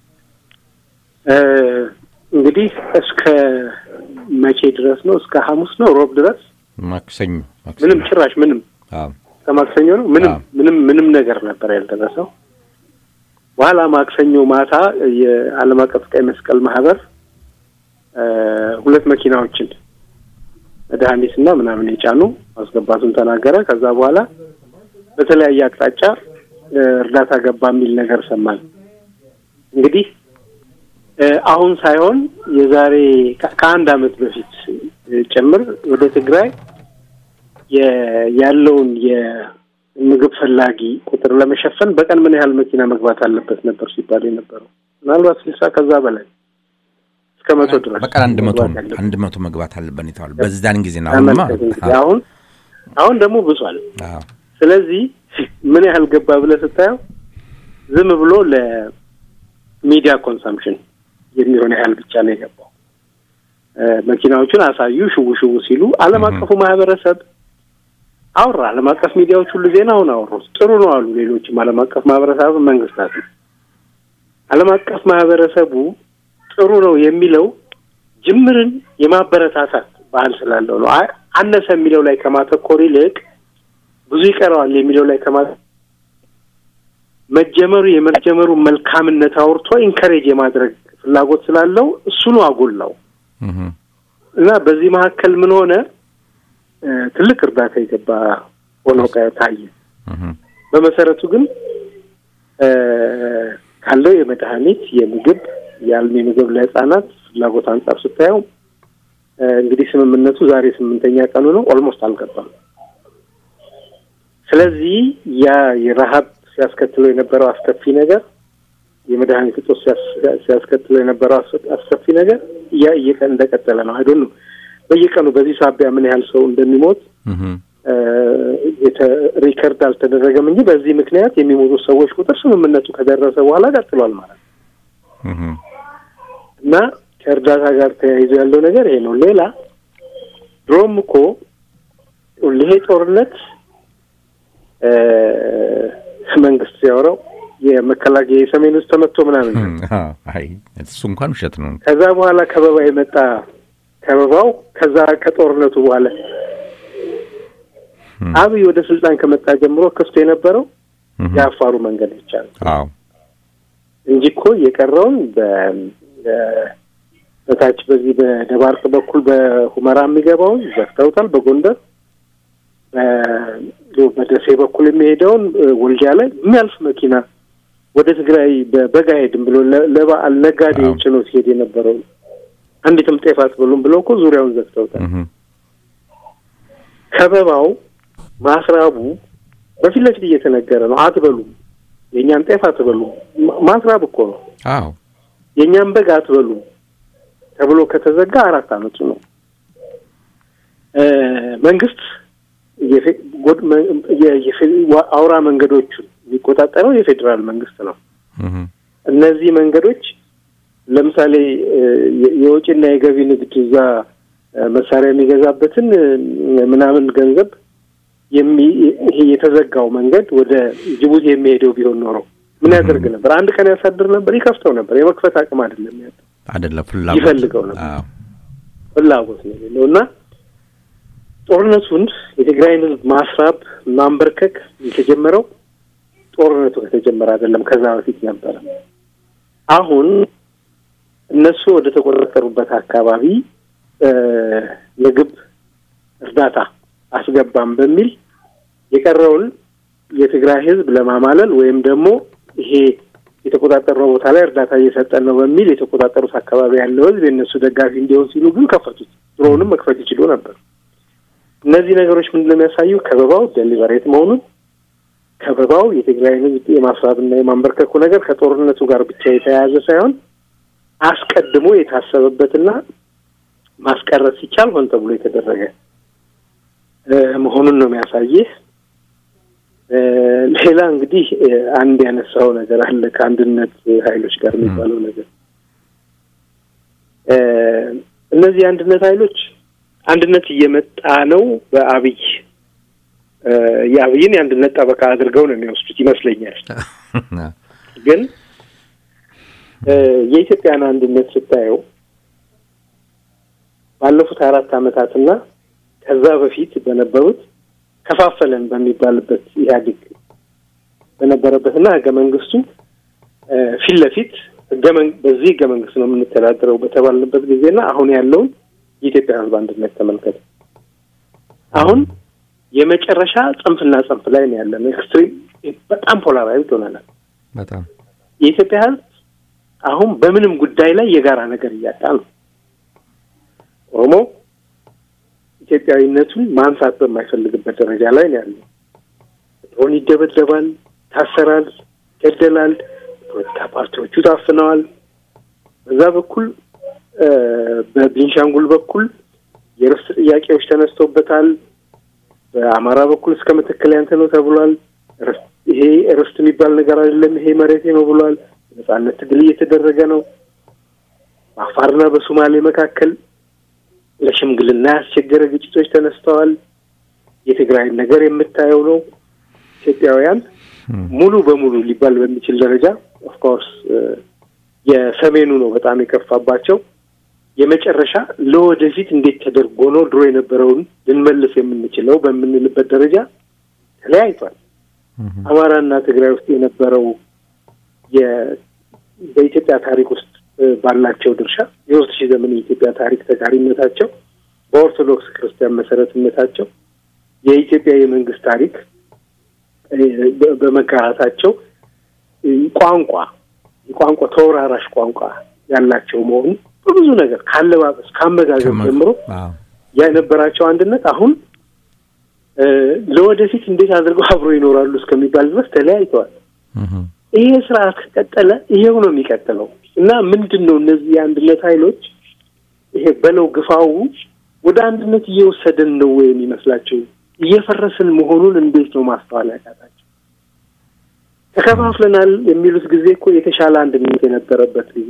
እንግዲህ እስከ መቼ ድረስ ነው? እስከ ሐሙስ ነው ሮብ ድረስ ማክሰኞ ምንም ጭራሽ ምንም ከማክሰኞ ነው ምንም ምንም ምንም ነገር ነበር ያልደረሰው። በኋላ ማክሰኞ ማታ የዓለም አቀፍ ቀይ መስቀል ማህበር ሁለት መኪናዎችን መድኃኒትና ምናምን የጫኑ ማስገባቱን ተናገረ። ከዛ በኋላ በተለያየ አቅጣጫ እርዳታ ገባ የሚል ነገር ሰማን። እንግዲህ አሁን ሳይሆን የዛሬ ከአንድ አመት በፊት ጭምር ወደ ትግራይ ያለውን የምግብ ፈላጊ ቁጥር ለመሸፈን በቀን ምን ያህል መኪና መግባት አለበት ነበር ሲባል የነበረው ምናልባት ስልሳ ከዛ በላይ እስከ መቶ ድረስ በቀን አንድ መቶ አንድ መቶ መግባት አለበት የተባለው በዛን ጊዜ ነው። አሁንማ አሁን አሁን ደግሞ ብሷል። ስለዚህ ምን ያህል ገባ ብለህ ስታየው ዝም ብሎ ለሚዲያ ኮንሰምፕሽን የሚሆን ያህል ብቻ ነው የገባው። መኪናዎቹን አሳዩ፣ ሽው ሽው ሲሉ ዓለም አቀፉ ማህበረሰብ አወራ። ዓለም አቀፍ ሚዲያዎች ሁሉ ዜናውን አወሩት። ጥሩ ነው አሉ። ሌሎችም ዓለም አቀፍ ማህበረሰብ መንግስታት ዓለም አቀፍ ማህበረሰቡ ጥሩ ነው የሚለው ጅምርን የማበረታታት ባህል ስላለው ነው። አነሰ የሚለው ላይ ከማተኮር ይልቅ ብዙ ይቀረዋል የሚለው ላይ ከማ መጀመሩ የመጀመሩ መልካምነት አውርቶ ኢንከሬጅ የማድረግ ፍላጎት ስላለው እሱኑ አጎላው እና በዚህ መካከል ምን ሆነ? ትልቅ እርዳታ የገባ ሆኖ ታየ። በመሰረቱ ግን ካለው የመድኃኒት የምግብ የአልሚ ምግብ ለህጻናት ፍላጎት አንጻር ስታየው እንግዲህ ስምምነቱ ዛሬ ስምንተኛ ቀኑ ነው። ኦልሞስት አልገባም። ስለዚህ ያ የረሀብ ሲያስከትለው የነበረው አስከፊ ነገር የመድኃኒት እጦት ሲያስከትለው የነበረው አስከፊ ነገር ያ እየቀን እንደቀጠለ ነው። አይዶን ነው በየቀኑ በዚህ ሳቢያ ምን ያህል ሰው እንደሚሞት ሪከርድ አልተደረገም እንጂ በዚህ ምክንያት የሚሞቱ ሰዎች ቁጥር ስምምነቱ ከደረሰ በኋላ ቀጥሏል ማለት ነው እና ከእርዳታ ጋር ተያይዞ ያለው ነገር ይሄ ነው። ሌላ ድሮም እኮ ይሄ ጦርነት መንግስት ሲያወራው የመከላከያ የሰሜን ውስጥ ተመቶ ምናምን እሱ እንኳን ውሸት ነው። ከዛ በኋላ ከበባ የመጣ ከበባው ከዛ ከጦርነቱ በኋላ አብይ ወደ ስልጣን ከመጣ ጀምሮ ክፍት የነበረው የአፋሩ መንገድ ብቻ ነው እንጂ እኮ የቀረውን በታች በዚህ በደባርቅ በኩል በሁመራ የሚገባውን ዘግተውታል። በጎንደር በደሴ በኩል የሚሄደውን ወልዲያ ላይ የሚያልፍ መኪና ወደ ትግራይ በበጋ ሄድም ብሎ ለበዓል ነጋዴ ጭኖ ሲሄድ የነበረው አንዲትም ጤፍ አትበሉም ብለው እኮ ዙሪያውን ዘግተውታል። ከበባው ማስራቡ በፊት ለፊት እየተነገረ ነው። አትበሉም፣ የእኛን ጤፍ አትበሉም። ማስራብ እኮ ነው። አዎ የእኛን በግ አትበሉም ተብሎ ከተዘጋ አራት አመቱ ነው። መንግስት አውራ መንገዶቹን የሚቆጣጠረው የፌዴራል መንግስት ነው። እነዚህ መንገዶች ለምሳሌ የውጭና የገቢ ንግድ እዛ መሳሪያ የሚገዛበትን ምናምን ገንዘብ ይሄ የተዘጋው መንገድ ወደ ጅቡቲ የሚሄደው ቢሆን ኖሮ ምን ያደርግ ነበር? አንድ ቀን ያሳድር ነበር፣ ይከፍተው ነበር። የመክፈት አቅም አይደለም ያለው አይደለም፣ ፍላጎት ይፈልገው ነበር። ፍላጎት ነው የሌለው እና ጦርነቱን የትግራይን ህዝብ ማስራብ ማንበርከክ የተጀመረው ጦርነቱ ከተጀመረ አይደለም፣ ከዛ በፊት ነበረ። አሁን እነሱ ወደ ተቆጣጠሩበት አካባቢ ምግብ እርዳታ አስገባም በሚል የቀረውን የትግራይ ህዝብ ለማማለል ወይም ደግሞ ይሄ የተቆጣጠርነው ቦታ ላይ እርዳታ እየሰጠን ነው በሚል የተቆጣጠሩት አካባቢ ያለው ህዝብ የእነሱ ደጋፊ እንዲሆን ሲሉ ግን ከፈቱት። ድሮውንም መክፈት ይችሉ ነበር። እነዚህ ነገሮች ምንድን ነው የሚያሳዩ? ከበባው ደሊበሬት መሆኑን ከበባው የትግራይን ህዝብ የማስራብና የማንበርከኩ ነገር ከጦርነቱ ጋር ብቻ የተያያዘ ሳይሆን አስቀድሞ የታሰበበትና ማስቀረት ሲቻል ሆን ተብሎ የተደረገ መሆኑን ነው የሚያሳይህ። ሌላ እንግዲህ አንድ ያነሳው ነገር አለ ከአንድነት ኃይሎች ጋር የሚባለው ነገር እነዚህ የአንድነት ኃይሎች አንድነት እየመጣ ነው በአብይ የአብይን የአንድነት ጠበቃ አድርገው ነው የሚወስዱት ይመስለኛል። ግን የኢትዮጵያን አንድነት ስታየው ባለፉት አራት ዓመታትና ከዛ በፊት በነበሩት ከፋፈለን በሚባልበት ኢህአዴግ በነበረበትና ህገ መንግስቱ ፊት ለፊት በዚህ ህገ መንግስት ነው የምንተዳደረው በተባልንበት ጊዜና አሁን ያለውን የኢትዮጵያ ህዝብ አንድነት ተመልከት። አሁን የመጨረሻ ጽንፍና ጽንፍ ላይ ነው ያለን። ኤክስትሪም በጣም ፖላራይዝድ ሆነናል። በጣም የኢትዮጵያ ህዝብ አሁን በምንም ጉዳይ ላይ የጋራ ነገር እያጣ ነው። ኦሮሞ ኢትዮጵያዊነቱን ማንሳት በማይፈልግበት ደረጃ ላይ ነው ያለው። ድሮን ይደበደባል፣ ይታሰራል፣ ይገደላል። ፖለቲካ ፓርቲዎቹ ታፍነዋል። በዛ በኩል በቤንሻንጉል በኩል የርስት ጥያቄዎች ተነስተውበታል። በአማራ በኩል እስከ መተከል ያንተ ነው ተብሏል። ይሄ ርስት የሚባል ነገር አይደለም፣ ይሄ መሬቴ ነው ብሏል። ነጻነት ትግል እየተደረገ ነው። በአፋርና በሶማሌ መካከል ለሽምግልና ያስቸገረ ግጭቶች ተነስተዋል። የትግራይን ነገር የምታየው ነው። ኢትዮጵያውያን ሙሉ በሙሉ ሊባል በሚችል ደረጃ ኦፍኮርስ የሰሜኑ ነው በጣም የከፋባቸው። የመጨረሻ ለወደፊት እንዴት ተደርጎ ነው ድሮ የነበረውን ልንመልስ የምንችለው በምንልበት ደረጃ ተለያይቷል። አማራና ትግራይ ውስጥ የነበረው በኢትዮጵያ ታሪክ ውስጥ ባላቸው ድርሻ የሶስት ሺህ ዘመን የኢትዮጵያ ታሪክ ተጋሪነታቸው፣ በኦርቶዶክስ ክርስቲያን መሰረትነታቸው፣ የኢትዮጵያ የመንግስት ታሪክ በመጋራታቸው ቋንቋ የቋንቋ ተወራራሽ ቋንቋ ያላቸው መሆኑ በብዙ ነገር ካለባበስ ከአመጋገብ ጀምሮ የነበራቸው አንድነት አሁን ለወደፊት እንዴት አድርገው አብሮ ይኖራሉ እስከሚባል ድረስ ተለያይተዋል። ይሄ ስርዓት ከቀጠለ ይሄው ነው የሚቀጥለው እና ምንድን ነው እነዚህ የአንድነት ኃይሎች ይሄ በለው ግፋው ወደ አንድነት እየወሰደን ነው ወይ የሚመስላቸው? እየፈረስን መሆኑን እንዴት ነው ማስተዋል ያቃታቸው? ተከፋፍለናል የሚሉት ጊዜ እኮ የተሻለ አንድነት የነበረበት ጊዜ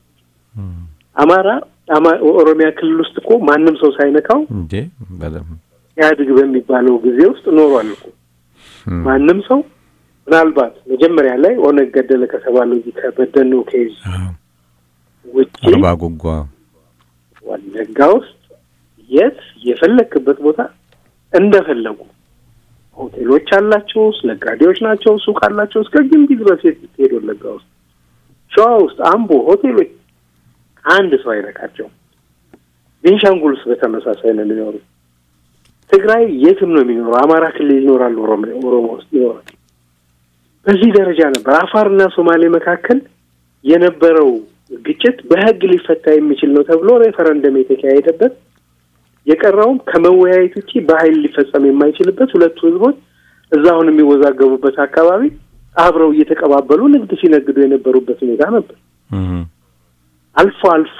አማራ ኦሮሚያ ክልል ውስጥ እኮ ማንም ሰው ሳይነካው ኢህአዴግ በሚባለው ጊዜ ውስጥ ኖሯል እኮ ማንም ሰው ምናልባት መጀመሪያ ላይ ኦነግ ገደለ ከተባለው እዚህ ከበደኖ ኬዝ ውጭ አርባ ጉጓ ወለጋ ውስጥ የት የፈለክበት ቦታ እንደፈለጉ ሆቴሎች አላቸው፣ ነጋዴዎች ናቸው፣ ሱቅ አላቸው። እስከ ግንቢ ድረስ ስትሄድ ወለጋ ውስጥ፣ ሸዋ ውስጥ፣ አምቦ ሆቴሎች አንድ ሰው አይነካቸው። ቤንሻንጉል ውስጥ በተመሳሳይ ነው የሚኖሩ። ትግራይ የትም ነው የሚኖረው። አማራ ክልል ይኖራሉ፣ ኦሮሞ ውስጥ ይኖራል። በዚህ ደረጃ ነበር። አፋርና ሶማሌ መካከል የነበረው ግጭት በሕግ ሊፈታ የሚችል ነው ተብሎ ሬፈረንደም የተካሄደበት የቀረውም ከመወያየት ውጪ በኃይል ሊፈጸም የማይችልበት ሁለቱ ህዝቦች እዛ አሁን የሚወዛገቡበት አካባቢ አብረው እየተቀባበሉ ንግድ ሲነግዱ የነበሩበት ሁኔታ ነበር። አልፎ አልፎ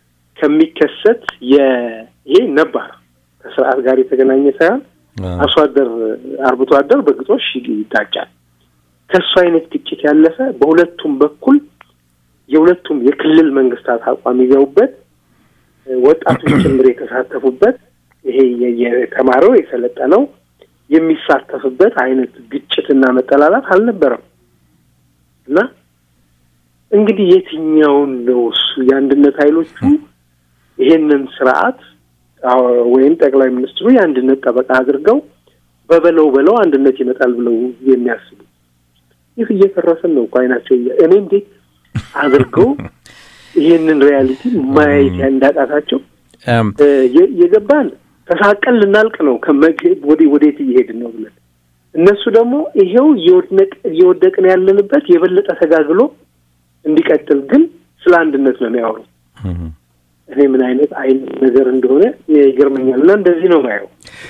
ከሚከሰት ይሄ ነባር ከስርዓት ጋር የተገናኘ ሳይሆን አርሶ አደር አርብቶ አደር በግጦሽ ይጋጫል። ከእሱ አይነት ግጭት ያለፈ በሁለቱም በኩል የሁለቱም የክልል መንግስታት አቋም ይዘውበት ወጣቶች ጭምር የተሳተፉበት ይሄ የተማረው የሰለጠነው የሚሳተፍበት አይነት ግጭትና መጠላላት አልነበረም እና እንግዲህ የትኛውን ነው እሱ የአንድነት ኃይሎቹ ይሄንን ስርዓት ወይም ጠቅላይ ሚኒስትሩ የአንድነት ጠበቃ አድርገው በበለው በለው አንድነት ይመጣል ብለው የሚያስቡ ይህ እየፈረስን ነው እኮ አይናቸው እኔ እንዴት አድርገው ይህንን ሪያሊቲ ማየት እንዳቃታቸው የገባን ተሳቀን ልናልቅ ነው ወደ ወዴት እየሄድን ነው ብለን እነሱ ደግሞ ይሄው እየወደቅን ያለንበት የበለጠ ተጋግሎ እንዲቀጥል ግን ስለ አንድነት ነው የሚያወሩ። እኔ ምን አይነት አይነት ነገር እንደሆነ ይገርመኛል። እና እንደዚህ ነው ማየው።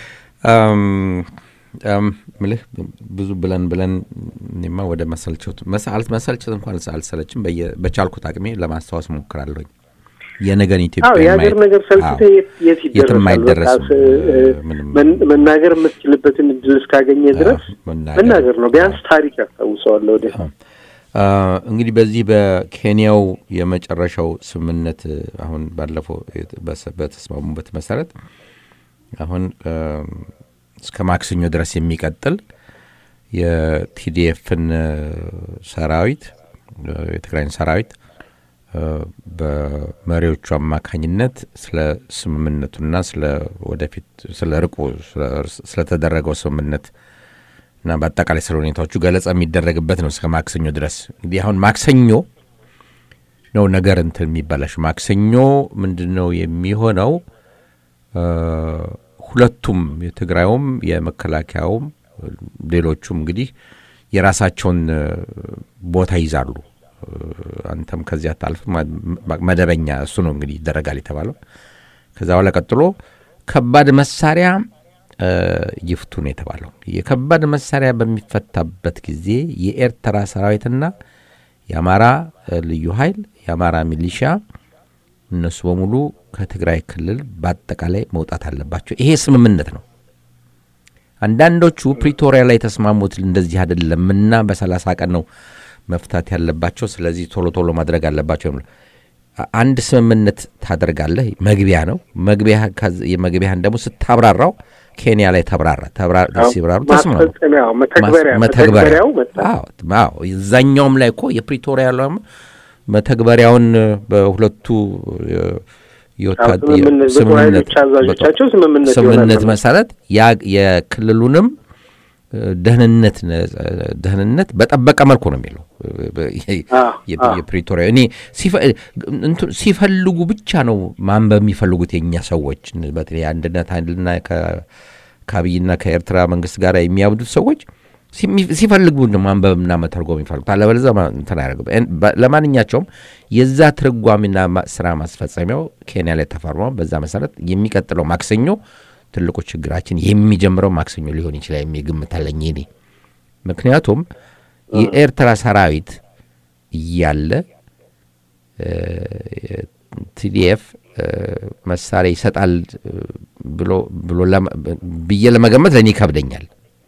ምልህ ብዙ ብለን ብለን እኔማ ወደ መሰልቸት መሰልቸት እንኳን አልሰለችም። በቻልኩት አቅሜ ለማስታወስ ሞክራለሁኝ። የነገን ኢትዮጵያ የሀገር ነገር ሰልችተህ የት ይደረሳል? መናገር የምትችልበትን እድል እስካገኘ ድረስ መናገር ነው። ቢያንስ ታሪክ ያስታውሰዋል ወደ እንግዲህ በዚህ በኬንያው የመጨረሻው ስምምነት አሁን ባለፈው በተስማሙበት መሰረት አሁን እስከ ማክሰኞ ድረስ የሚቀጥል የቲዲኤፍን ሰራዊት የትግራይን ሰራዊት በመሪዎቹ አማካኝነት ስለ ስምምነቱና ስለ ወደፊት ስለ ርቁ ስለተደረገው ስምምነት እና በአጠቃላይ ስለ ሁኔታዎቹ ገለጻ የሚደረግበት ነው እስከ ማክሰኞ ድረስ። እንግዲህ አሁን ማክሰኞ ነው ነገር እንትን የሚባላሽ ማክሰኞ ምንድን ነው የሚሆነው? ሁለቱም የትግራዩም የመከላከያውም ሌሎቹም እንግዲህ የራሳቸውን ቦታ ይዛሉ። አንተም ከዚያ ታልፍ መደበኛ እሱ ነው እንግዲህ ይደረጋል የተባለው። ከዛ በኋላ ቀጥሎ ከባድ መሳሪያ ይፍቱ ነው የተባለው። የከባድ መሳሪያ በሚፈታበት ጊዜ የኤርትራ ሰራዊትና የአማራ ልዩ ኃይል የአማራ ሚሊሻ እነሱ በሙሉ ከትግራይ ክልል በአጠቃላይ መውጣት አለባቸው። ይሄ ስምምነት ነው። አንዳንዶቹ ፕሪቶሪያ ላይ የተስማሙት እንደዚህ አይደለምና በሰላሳ ቀን ነው መፍታት ያለባቸው፣ ስለዚህ ቶሎ ቶሎ ማድረግ አለባቸው። አንድ ስምምነት ታደርጋለህ። መግቢያ ነው። የመግቢያህን ደግሞ ስታብራራው ኬንያ ላይ ተብራራ ሲብራሩ ተስማሙ። መተግበሪያው እዛኛውም ላይ እኮ የፕሪቶሪያ መተግበሪያውን በሁለቱ ስምምነት መሰረት የክልሉንም ደህንነት ደህንነት በጠበቀ መልኩ ነው የሚለው የፕሪቶሪያ። እኔ ሲፈልጉ ብቻ ነው ማንበብ የሚፈልጉት የእኛ ሰዎች በተለይ አንድነት ኃይልና ከአብይና ከኤርትራ መንግስት ጋር የሚያብዱት ሰዎች ሲፈልጉ ማንበብና መተርጎም የሚፈልጉት አለበለዚያ እንትን አያደርግም። ለማንኛቸውም የዛ ትርጓሚና ስራ ማስፈጸሚያው ኬንያ ላይ ተፈርሟል። በዛ መሰረት የሚቀጥለው ማክሰኞ ትልቁ ችግራችን የሚጀምረው ማክሰኞ ሊሆን ይችላል የሚል ግምት አለኝ እኔ። ምክንያቱም የኤርትራ ሰራዊት እያለ ቲዲኤፍ መሳሪያ ይሰጣል ብሎ ብሎ ብዬ ለመገመት ለእኔ ይከብደኛል።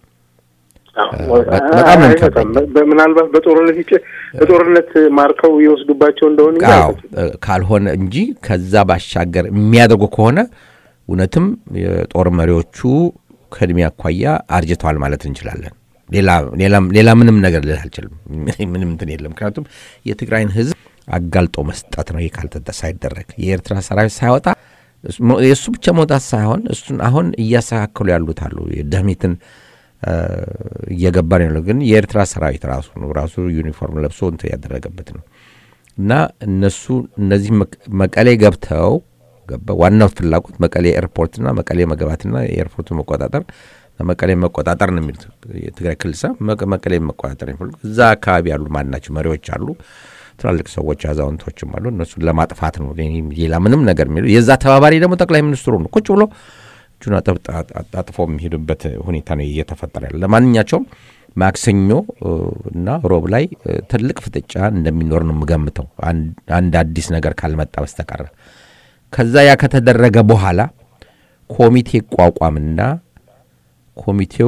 በጣም ነው የሚከብደኝ። ምናልባት በጦርነት በጦርነት ማርከው ይወስዱባቸው እንደሆነ ካልሆነ እንጂ ከዛ ባሻገር የሚያደርጉ ከሆነ እውነትም የጦር መሪዎቹ ከእድሜ አኳያ አርጅተዋል ማለት እንችላለን። ሌላ ምንም ነገር ልል አልችልም። ምንም እንትን የለም። ምክንያቱም የትግራይን ሕዝብ አጋልጦ መስጠት ነው። ይህ ካልተደ ሳይደረግ የኤርትራ ሰራዊት ሳይወጣ የእሱ ብቻ መውጣት ሳይሆን እሱን አሁን እያስተካከሉ ያሉት አሉ። ደህሚትን እየገባ ነው ያለው። ግን የኤርትራ ሰራዊት ራሱ ነው ራሱ ዩኒፎርም ለብሶ እንትን ያደረገበት ነው እና እነሱ እነዚህ መቀሌ ገብተው ዋናው ፍላጎት መቀሌ ኤርፖርትና መቀሌ መግባትና የኤርፖርቱ መቆጣጠር መቀሌ መቆጣጠር ነው የሚሉት የትግራይ ክልል ሳ መቀሌ መቆጣጠር የሚፈልጉ እዛ አካባቢ ያሉ ማናቸው መሪዎች አሉ፣ ትላልቅ ሰዎች አዛውንቶችም አሉ። እነሱን ለማጥፋት ነው። ሌላ ምንም ነገር የሚሉ የዛ ተባባሪ ደግሞ ጠቅላይ ሚኒስትሩ ነው። ቁጭ ብሎ እጁን አጣጥፎ የሚሄዱበት ሁኔታ ነው እየተፈጠረ ያለ። ለማንኛቸውም ማክሰኞ እና ሮብ ላይ ትልቅ ፍጥጫ እንደሚኖር ነው የምገምተው አንድ አዲስ ነገር ካልመጣ በስተቀረ ከዛ ያ ከተደረገ በኋላ ኮሚቴ ይቋቋምና ኮሚቴው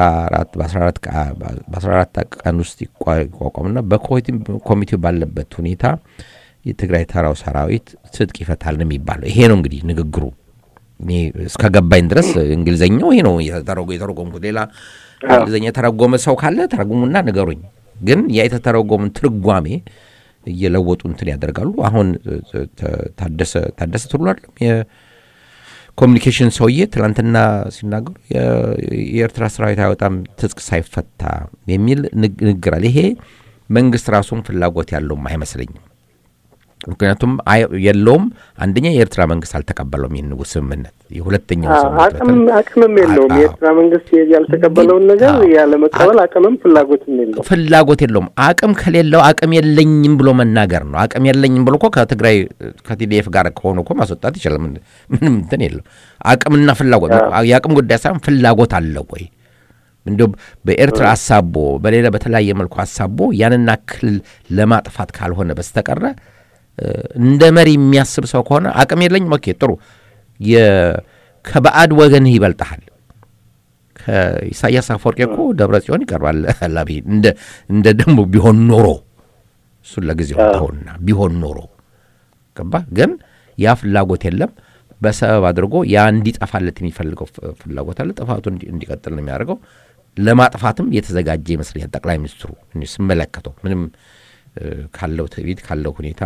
በ14 ቀን ውስጥ ይቋቋምና በኮሚቴው ባለበት ሁኔታ የትግራይ ተራው ሰራዊት ትጥቅ ይፈታል ነው የሚባለው። ይሄ ነው እንግዲህ ንግግሩ። እኔ እስከ ገባኝ ድረስ እንግሊዝኛው ይሄ ነው የተረጎምኩት። ሌላ እንግሊዝኛ የተረጎመ ሰው ካለ ተረጉሙና ንገሩኝ። ግን ያ የተተረጎምን ትርጓሜ እየለወጡ እንትን ያደርጋሉ። አሁን ታደሰ ታደሰ ትሉ አይደለም ኮሚኒኬሽን ሰውዬ ትናንትና ሲናገሩ የኤርትራ ሰራዊት አይወጣም ትጥቅ ሳይፈታ የሚል ንግግር አለ። ይሄ መንግስት ራሱን ፍላጎት ያለውም አይመስለኝም። ምክንያቱም የለውም። አንደኛ የኤርትራ መንግስት አልተቀበለውም ይህን ስምምነት። የሁለተኛው አቅምም የለውም። የኤርትራ መንግስት ያልተቀበለውን ነገር ያለመቀበል አቅምም ፍላጎትም የለውም። ፍላጎት የለውም። አቅም ከሌለው አቅም የለኝም ብሎ መናገር ነው። አቅም የለኝም ብሎ እኮ ከትግራይ ከቲዲኤፍ ጋር ከሆኑ እኮ ማስወጣት ይችላል። ምንም እንትን የለው። አቅምና ፍላጎት የአቅም ጉዳይ ሳይሆን ፍላጎት አለው ወይ እንዲ በኤርትራ አሳቦ በሌላ በተለያየ መልኩ አሳቦ ያንን አክል ለማጥፋት ካልሆነ በስተቀረ እንደ መሪ የሚያስብ ሰው ከሆነ አቅም የለኝም። ኦኬ ጥሩ፣ ከባዕድ ወገንህ ይበልጠሃል። ከኢሳያስ አፈወርቄ እኮ ደብረ ጽዮን ይቀርባል። ላቢ እንደ ደግሞ ቢሆን ኖሮ እሱን ለጊዜው ተውና ቢሆን ኖሮ ገባ። ግን ያ ፍላጎት የለም። በሰበብ አድርጎ ያ እንዲጠፋለት የሚፈልገው ፍላጎት አለ። ጥፋቱ እንዲቀጥል ነው የሚያደርገው። ለማጥፋትም የተዘጋጀ ይመስለኛል ጠቅላይ ሚኒስትሩ ስመለከተው ምንም ካለው ትዕቢት ካለው ሁኔታ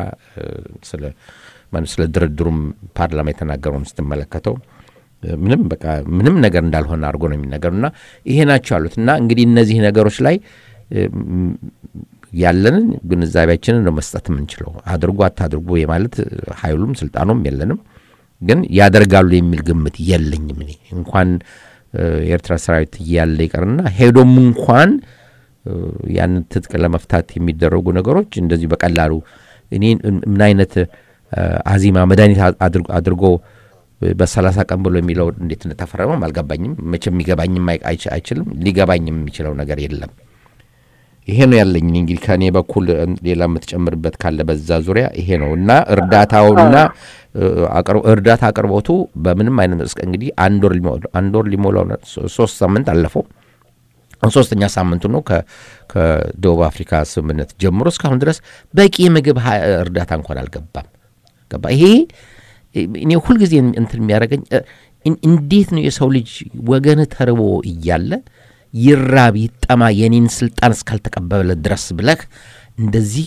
ስለ ድርድሩም ፓርላማ የተናገረውን ስትመለከተው ምንም በቃ ምንም ነገር እንዳልሆነ አድርጎ ነው የሚነገሩ እና ይሄ ናቸው ያሉት እና እንግዲህ እነዚህ ነገሮች ላይ ያለንን ግንዛቤያችንን ነው መስጠት የምንችለው። አድርጎ አታድርጎ የማለት ኃይሉም ስልጣኑም የለንም፣ ግን ያደርጋሉ የሚል ግምት የለኝም። እኔ እንኳን የኤርትራ ሰራዊት እያለ ይቀርና ሄዶም እንኳን ያንን ትጥቅ ለመፍታት የሚደረጉ ነገሮች እንደዚሁ በቀላሉ እኔ ምን አይነት አዚማ መድኃኒት አድርጎ በሰላሳ ቀን ብሎ የሚለው እንዴት እንደተፈረመም አልገባኝም። መቼም የሚገባኝም አይችልም፣ ሊገባኝም የሚችለው ነገር የለም። ይሄ ነው ያለኝ። እንግዲህ ከእኔ በኩል ሌላ የምትጨምርበት ካለ በዛ ዙሪያ ይሄ ነው እና እርዳታውና እርዳታ አቅርቦቱ በምንም አይነት እስከ እንግዲህ አንድ ወር ሊሞላው ሶስት ሳምንት አለፈው ሶስተኛ ሳምንቱ ነው ከደቡብ አፍሪካ ስምምነት ጀምሮ እስካሁን ድረስ በቂ የምግብ እርዳታ እንኳን አልገባም። ገባ ይሄ እኔ ሁልጊዜ እንትን የሚያደርገኝ እንዴት ነው የሰው ልጅ ወገን ተርቦ እያለ ይራብ ይጠማ የኔን ስልጣን እስካልተቀበለ ድረስ ብለህ እንደዚህ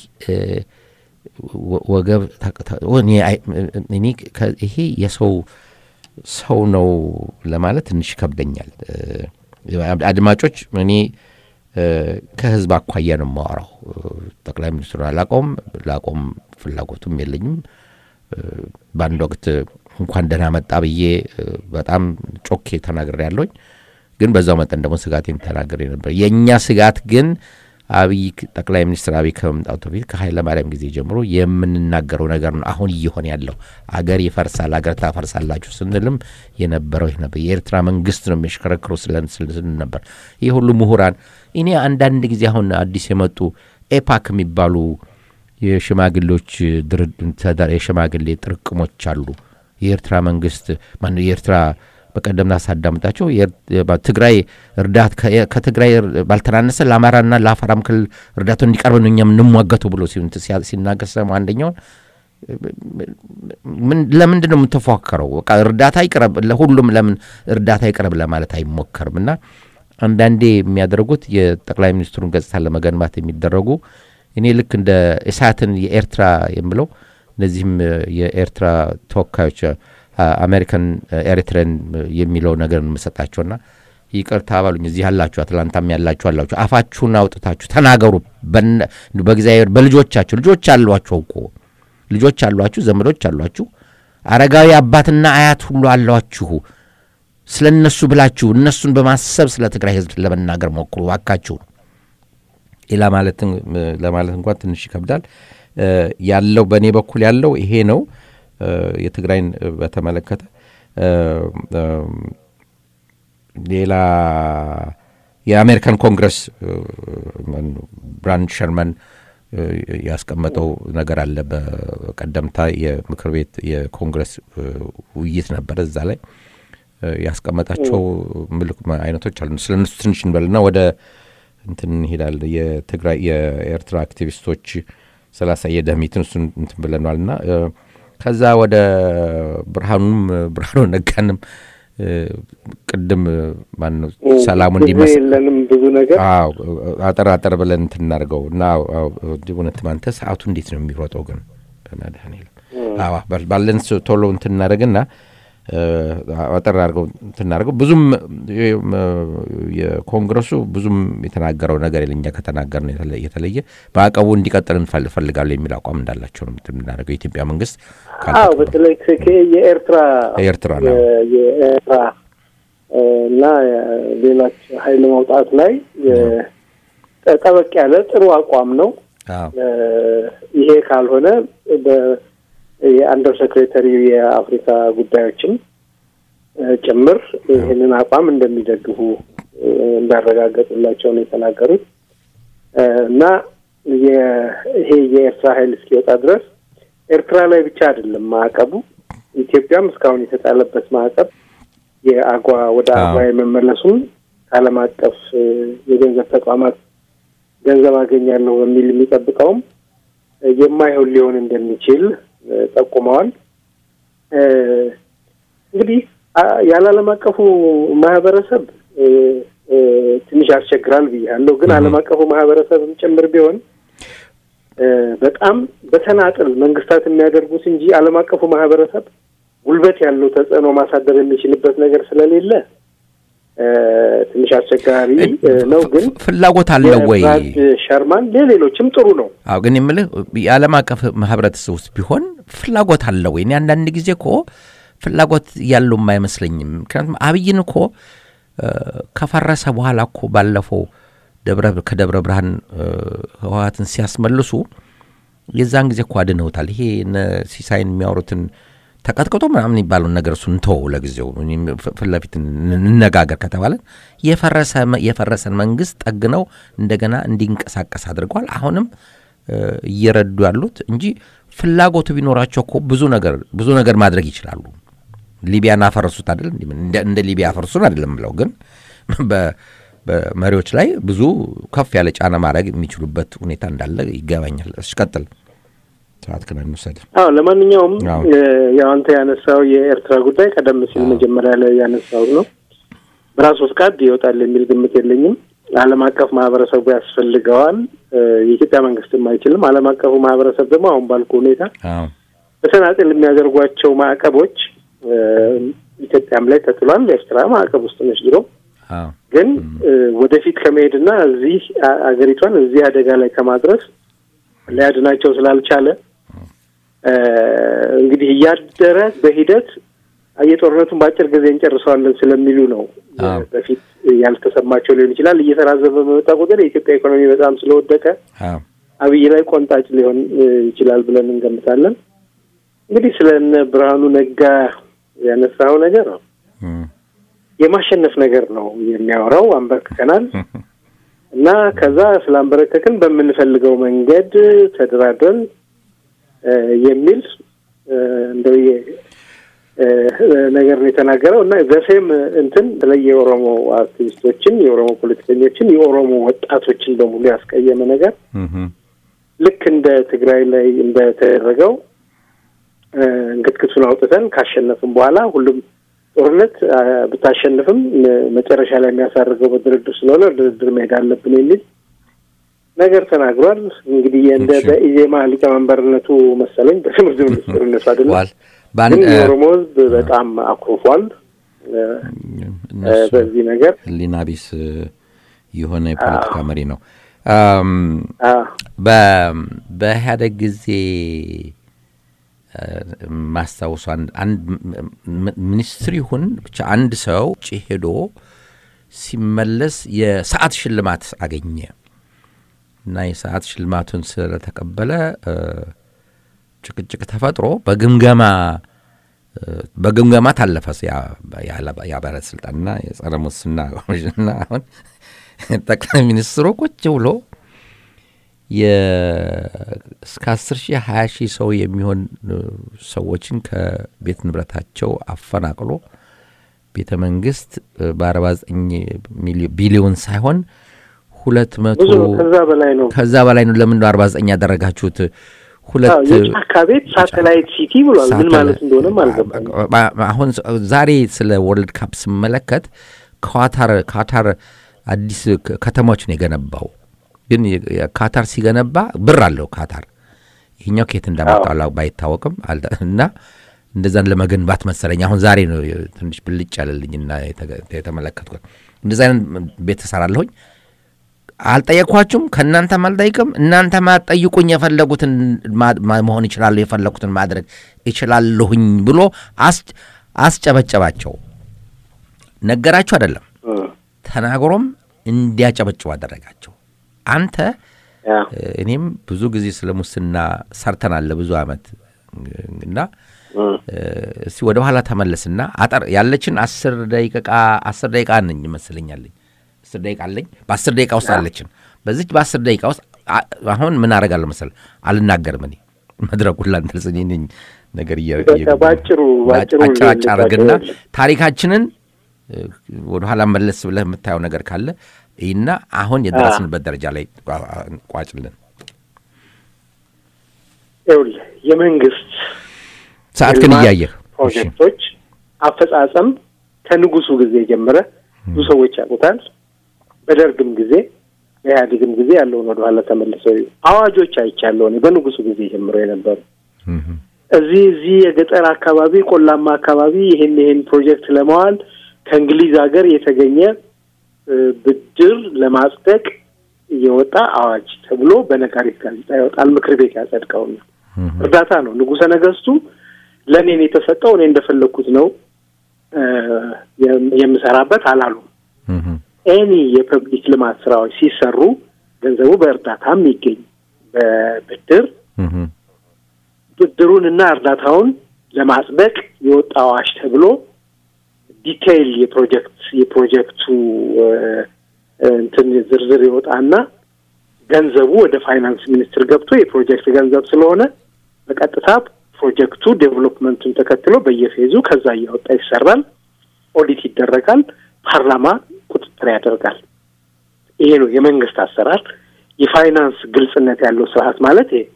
ወገብ እኔ ይሄ የሰው ሰው ነው ለማለት ትንሽ ይከብደኛል። አድማጮች እኔ ከህዝብ አኳያ ነው የማወራው። ጠቅላይ ሚኒስትሩን አላቆም ላቆም ፍላጎቱም የለኝም። በአንድ ወቅት እንኳን ደህና መጣ ብዬ በጣም ጮኬ ተናግሬ ያለሁኝ፣ ግን በዛው መጠን ደግሞ ስጋቴን ተናግሬ ነበር። የእኛ ስጋት ግን አብይ ጠቅላይ ሚኒስትር አብይ ከመምጣቱ በፊት ከኃይለ ማርያም ጊዜ ጀምሮ የምንናገረው ነገር ነው። አሁን እየሆነ ያለው አገር ይፈርሳል፣ አገር ታፈርሳላችሁ ስንልም የነበረው ይህ ነበር። የኤርትራ መንግስት ነው የሚያሽከረክሩ ስልን ነበር። ይህ ሁሉ ምሁራን እኔ አንዳንድ ጊዜ አሁን አዲስ የመጡ ኤፓክ የሚባሉ የሽማግሌዎች የሽማግሌ ጥርቅሞች አሉ። የኤርትራ መንግስት ማነው የኤርትራ በቀደምና ሳዳምጣቸው ትግራይ እርዳት ከትግራይ ባልተናነሰ ለአማራና ለአፋራም ክልል እርዳታው እንዲቀርብ ነው እኛ የምንሟገቱ ብሎ ሲናገር ሰማ አንደኛውን ለምንድን ነው የምትፎካከረው? በቃ እርዳታ ይቅረብ ለሁሉም ለምን እርዳታ ይቅረብ ለማለት አይሞከርም? እና አንዳንዴ የሚያደርጉት የጠቅላይ ሚኒስትሩን ገጽታ ለመገንባት የሚደረጉ እኔ ልክ እንደ እሳትን የኤርትራ የምለው እነዚህም የኤርትራ ተወካዮች አሜሪካን ኤሪትሬን የሚለው ነገር የምሰጣቸውና ይቅርታ ባሉኝ እዚህ ያላችሁ አትላንታም ያላችሁ አላችሁ አፋችሁን አውጥታችሁ ተናገሩ። በእግዚአብሔር በልጆቻችሁ ልጆች አሏችሁ እኮ ልጆች አሏችሁ፣ ዘመዶች አሏችሁ፣ አረጋዊ አባትና አያት ሁሉ አሏችሁ። ስለ እነሱ ብላችሁ እነሱን በማሰብ ስለ ትግራይ ሕዝብ ለመናገር ሞክሩ ባካችሁ። ሌላ ማለትን ለማለት እንኳን ትንሽ ይከብዳል። ያለው በእኔ በኩል ያለው ይሄ ነው። የትግራይን በተመለከተ ሌላ የአሜሪካን ኮንግረስ ብራንድ ሸርመን ያስቀመጠው ነገር አለ። በቀደምታ የምክር ቤት የኮንግረስ ውይይት ነበረ። እዛ ላይ ያስቀመጣቸው ምልክ አይነቶች አሉ። ስለ እነሱ ትንሽ እንበልና ወደ እንትን እንሄዳለን። የትግራይ የኤርትራ አክቲቪስቶች ስላሳየ ደህሚትን እሱን እንትን ብለናል እና ከዛ ወደ ብርሃኑም ብርሃኑ ነጋንም ቅድም ማነው ሰላሙ እንዲመስል የለንም ብዙ ነገር አጠር አጠር ብለን እንትን እናድርገው እና እውነት አንተ ሰዓቱ እንዴት ነው የሚሮጠው ግን በመድኃኒዓለም ባለን ቶሎ እንትን እናደርግና አጠር አድርገው እንትናደርገው ብዙም የኮንግረሱ ብዙም የተናገረው ነገር የለኛ ከተናገር ነው የተለየ ማዕቀቡ እንዲቀጥል እንፈልጋሉ የሚል አቋም እንዳላቸው ነው የምናደርገው የኢትዮጵያ መንግስት አዎ በተለይ የኤርትራ ኤርትራ ነው የኤርትራ እና ሌሎች ሀይል መውጣት ላይ ጠበቅ ያለ ጥሩ አቋም ነው። ይሄ ካልሆነ የአንደር ሴክሬታሪ የአፍሪካ ጉዳዮችም ጭምር ይህንን አቋም እንደሚደግፉ እንዳረጋገጡላቸው ነው የተናገሩት እና ይሄ የኤርትራ ሀይል እስኪወጣ ድረስ ኤርትራ ላይ ብቻ አይደለም ማዕቀቡ። ኢትዮጵያም እስካሁን የተጣለበት ማዕቀብ የአጓ ወደ አጓ የመመለሱን ከዓለም አቀፍ የገንዘብ ተቋማት ገንዘብ አገኛለሁ በሚል የሚጠብቀውም የማይሆን ሊሆን እንደሚችል ጠቁመዋል። እንግዲህ ያለ ዓለም አቀፉ ማህበረሰብ ትንሽ ያስቸግራል ብያለሁ። ግን ዓለም አቀፉ ማህበረሰብም ጭምር ቢሆን በጣም በተናጥል መንግስታት የሚያደርጉት እንጂ ዓለም አቀፉ ማህበረሰብ ጉልበት ያለው ተጽዕኖ ማሳደር የሚችልበት ነገር ስለሌለ ትንሽ አስቸጋሪ ነው። ግን ፍላጎት አለው ወይ ሸርማን ለሌሎችም ጥሩ ነው። አዎ፣ ግን የምልህ የዓለም አቀፍ ህብረተሰብ ውስጥ ቢሆን ፍላጎት አለው ወይ? እኔ አንዳንድ ጊዜ እኮ ፍላጎት ያለውም አይመስለኝም። ምክንያቱም አብይን እኮ ከፈረሰ በኋላ እኮ ባለፈው ከደብረ ብርሃን ህወሀትን ሲያስመልሱ የዛን ጊዜ እኮ አድነውታል። ይሄ ሲሳይን የሚያወሩትን ተቀጥቅጦ ምናምን የሚባለውን ነገር እሱ እንተወው ለጊዜው ፊት ለፊት እንነጋገር ከተባለን የፈረሰን መንግስት ጠግነው እንደገና እንዲንቀሳቀስ አድርገዋል። አሁንም እየረዱ ያሉት እንጂ ፍላጎቱ ቢኖራቸው እኮ ብዙ ነገር ብዙ ነገር ማድረግ ይችላሉ። ሊቢያን አፈረሱት አይደል? እንደ ሊቢያ አፈርሱን አይደለም ብለው ግን በመሪዎች ላይ ብዙ ከፍ ያለ ጫና ማድረግ የሚችሉበት ሁኔታ እንዳለ ይገባኛል። እሺ ቀጥል። ሰዓት ግን አንወሰድ። አዎ ለማንኛውም ያው አንተ ያነሳው የኤርትራ ጉዳይ ቀደም ሲል መጀመሪያ ላይ ያነሳው ነው። በራሱ ፍቃድ ይወጣል የሚል ግምት የለኝም። ዓለም አቀፍ ማህበረሰቡ ያስፈልገዋል። የኢትዮጵያ መንግስትም አይችልም። ዓለም አቀፉ ማህበረሰብ ደግሞ አሁን ባልኩ ሁኔታ በተናጥል የሚያደርጓቸው ማዕቀቦች ኢትዮጵያም ላይ ተጥሏል። ኤርትራ ማዕቀብ ውስጥ ነች ድሮ ግን ወደፊት ከመሄድና እዚህ አገሪቷን እዚህ አደጋ ላይ ከማድረስ ሊያድናቸው ስላልቻለ እንግዲህ እያደረ በሂደት የጦርነቱን በአጭር ጊዜ እንጨርሰዋለን ስለሚሉ ነው። በፊት ያልተሰማቸው ሊሆን ይችላል። እየተራዘመ በመጣ ቁጥር የኢትዮጵያ ኢኮኖሚ በጣም ስለወደቀ አብይ ላይ ቆንጣጭ ሊሆን ይችላል ብለን እንገምታለን። እንግዲህ ስለ እነ ብርሃኑ ነጋ ያነሳው ነገር ነው የማሸነፍ ነገር ነው የሚያወራው። አንበርክከናል እና ከዛ ስላንበረከክን በምንፈልገው መንገድ ተደራድረን የሚል እንደው ነገር ነው የተናገረው እና ዘሴም እንትን በተለይ የኦሮሞ አክቲቪስቶችን፣ የኦሮሞ ፖለቲከኞችን፣ የኦሮሞ ወጣቶችን በሙሉ ያስቀየመ ነገር ልክ እንደ ትግራይ ላይ እንደተደረገው እንክትክቱን አውጥተን ካሸነፍም በኋላ ሁሉም ጦርነት ብታሸንፍም መጨረሻ ላይ የሚያሳርገው በድርድር ስለሆነ ድርድር መሄድ አለብን የሚል ነገር ተናግሯል። እንግዲህ እንደ በኢዜማ ሊቀመንበርነቱ መሰለኝ በትምህርት ሚኒስትርነቱ አይደለም፣ ግን የኦሮሞ ሕዝብ በጣም አኩርፏል በዚህ ነገር። ሕሊና ቢስ የሆነ የፖለቲካ መሪ ነው። በኢህአደግ ጊዜ ማስታወሱ አንድ ሚኒስትር ይሁን ብቻ አንድ ሰው ውጭ ሄዶ ሲመለስ የሰዓት ሽልማት አገኘ እና የሰዓት ሽልማቱን ስለተቀበለ ጭቅጭቅ ተፈጥሮ በግምገማ በግምገማ ታለፈ ያ ባለስልጣንና የጸረ ሙስና ኮሚሽንና አሁን ጠቅላይ ሚኒስትሩ ቁጭ ብሎ እስከ አስር ሺህ ሀያ ሺህ ሰው የሚሆን ሰዎችን ከቤት ንብረታቸው አፈናቅሎ ቤተ መንግስት በአርባ ዘጠኝ ቢሊዮን ሳይሆን ሁለት መቶ ከዛ በላይ ነው ከዛ በላይ ነው። ለምን አርባ ዘጠኝ ያደረጋችሁት? ሁለት የጫካ ቤት ሳተላይት ሲቲ ብሏል። ምን ማለት እንደሆነም አልገባኝም። አሁን ዛሬ ስለ ወርልድ ካፕ ስመለከት ካታር ካታር አዲስ ከተማዎችን የገነባው ግን ካታር ሲገነባ ብር አለው ካታር ይህኛው ከየት እንዳመጣው ባይታወቅም እና እንደዛን ለመገንባት መሰለኝ አሁን ዛሬ ነው ትንሽ ብልጭ ያለልኝና የተመለከትኩት። እንደዚ አይነት ቤት እሰራለሁኝ። አልጠየቅኳችሁም፣ ከእናንተም አልጠይቅም። እናንተ ማጠይቁኝ የፈለጉትን መሆን ይችላለሁ፣ የፈለጉትን ማድረግ ይችላለሁኝ ብሎ አስጨበጨባቸው። ነገራችሁ አይደለም ተናግሮም እንዲያጨበጭቡ አደረጋቸው። አንተ እኔም ብዙ ጊዜ ስለ ሙስና ሰርተናል ለብዙ ዓመት እና እስቲ ወደ ኋላ ተመለስና አጠር ያለችን አስር ደቂቃ አስር ደቂቃ ነኝ ይመስለኛለኝ አስር ደቂቃ አለኝ። በአስር ደቂቃ ውስጥ አለችን። በዚች በአስር ደቂቃ ውስጥ አሁን ምን አደርጋለሁ መሰለህ? አልናገርም እኔ መድረኩን ላንተ ልጽኝ ነኝ ነገር ባጭሩ አጭራጭ አድርግና ታሪካችንን ወደኋላ መለስ ብለህ የምታየው ነገር ካለ ይህና አሁን የደረስንበት ደረጃ ላይ ቋጭልን። ይኸውልህ የመንግስት ሰዓት ግን እያየህ ፕሮጀክቶች አፈጻጸም ከንጉሱ ጊዜ ጀምረ ብዙ ሰዎች ያውቁታል። በደርግም ጊዜ በኢህአዴግም ጊዜ ያለውን ወደኋላ ተመልሰው አዋጆች አይቻለሁ እኔ በንጉሱ ጊዜ ጀምሮ የነበሩ እዚህ እዚህ የገጠር አካባቢ ቆላማ አካባቢ ይሄን ይሄን ፕሮጀክት ለማዋል ከእንግሊዝ ሀገር የተገኘ ብድር ለማጽደቅ እየወጣ አዋጅ ተብሎ በነጋሪት ጋዜጣ ይወጣል። ምክር ቤት ያጸድቀውና እርዳታ ነው። ንጉሰ ነገስቱ ለእኔን የተሰጠው እኔ እንደፈለግኩት ነው የምሰራበት አላሉም። ኤኒ የፐብሊክ ልማት ስራዎች ሲሰሩ ገንዘቡ በእርዳታ የሚገኝ በብድር ብድሩን እና እርዳታውን ለማጽደቅ የወጣ አዋጅ ተብሎ ዲቴይል የፕሮጀክት የፕሮጀክቱ እንትን ዝርዝር ይወጣና ገንዘቡ ወደ ፋይናንስ ሚኒስትር ገብቶ የፕሮጀክት ገንዘብ ስለሆነ በቀጥታ ፕሮጀክቱ ዴቨሎፕመንቱን ተከትሎ በየፌዙ ከዛ እያወጣ ይሰራል። ኦዲት ይደረጋል። ፓርላማ ቁጥጥር ያደርጋል። ይሄ ነው የመንግስት አሰራር። የፋይናንስ ግልጽነት ያለው ስርዓት ማለት ይሄ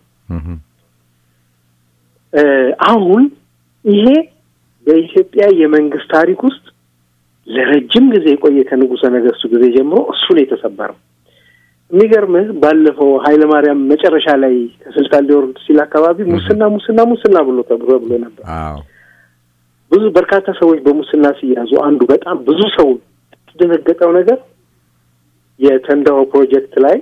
አሁን ይሄ በኢትዮጵያ የመንግስት ታሪክ ውስጥ ለረጅም ጊዜ የቆየ ከንጉሰ ነገስቱ ጊዜ ጀምሮ እሱን የተሰበረው የሚገርምህ ባለፈው ኃይለ ማርያም መጨረሻ ላይ ከስልጣን ሊወርድ ሲል አካባቢ ሙስና ሙስና ሙስና ብሎ ተብሎ ብሎ ነበር። ብዙ በርካታ ሰዎች በሙስና ሲያዙ አንዱ በጣም ብዙ ሰው የተደነገጠው ነገር የተንዳሆ ፕሮጀክት ላይ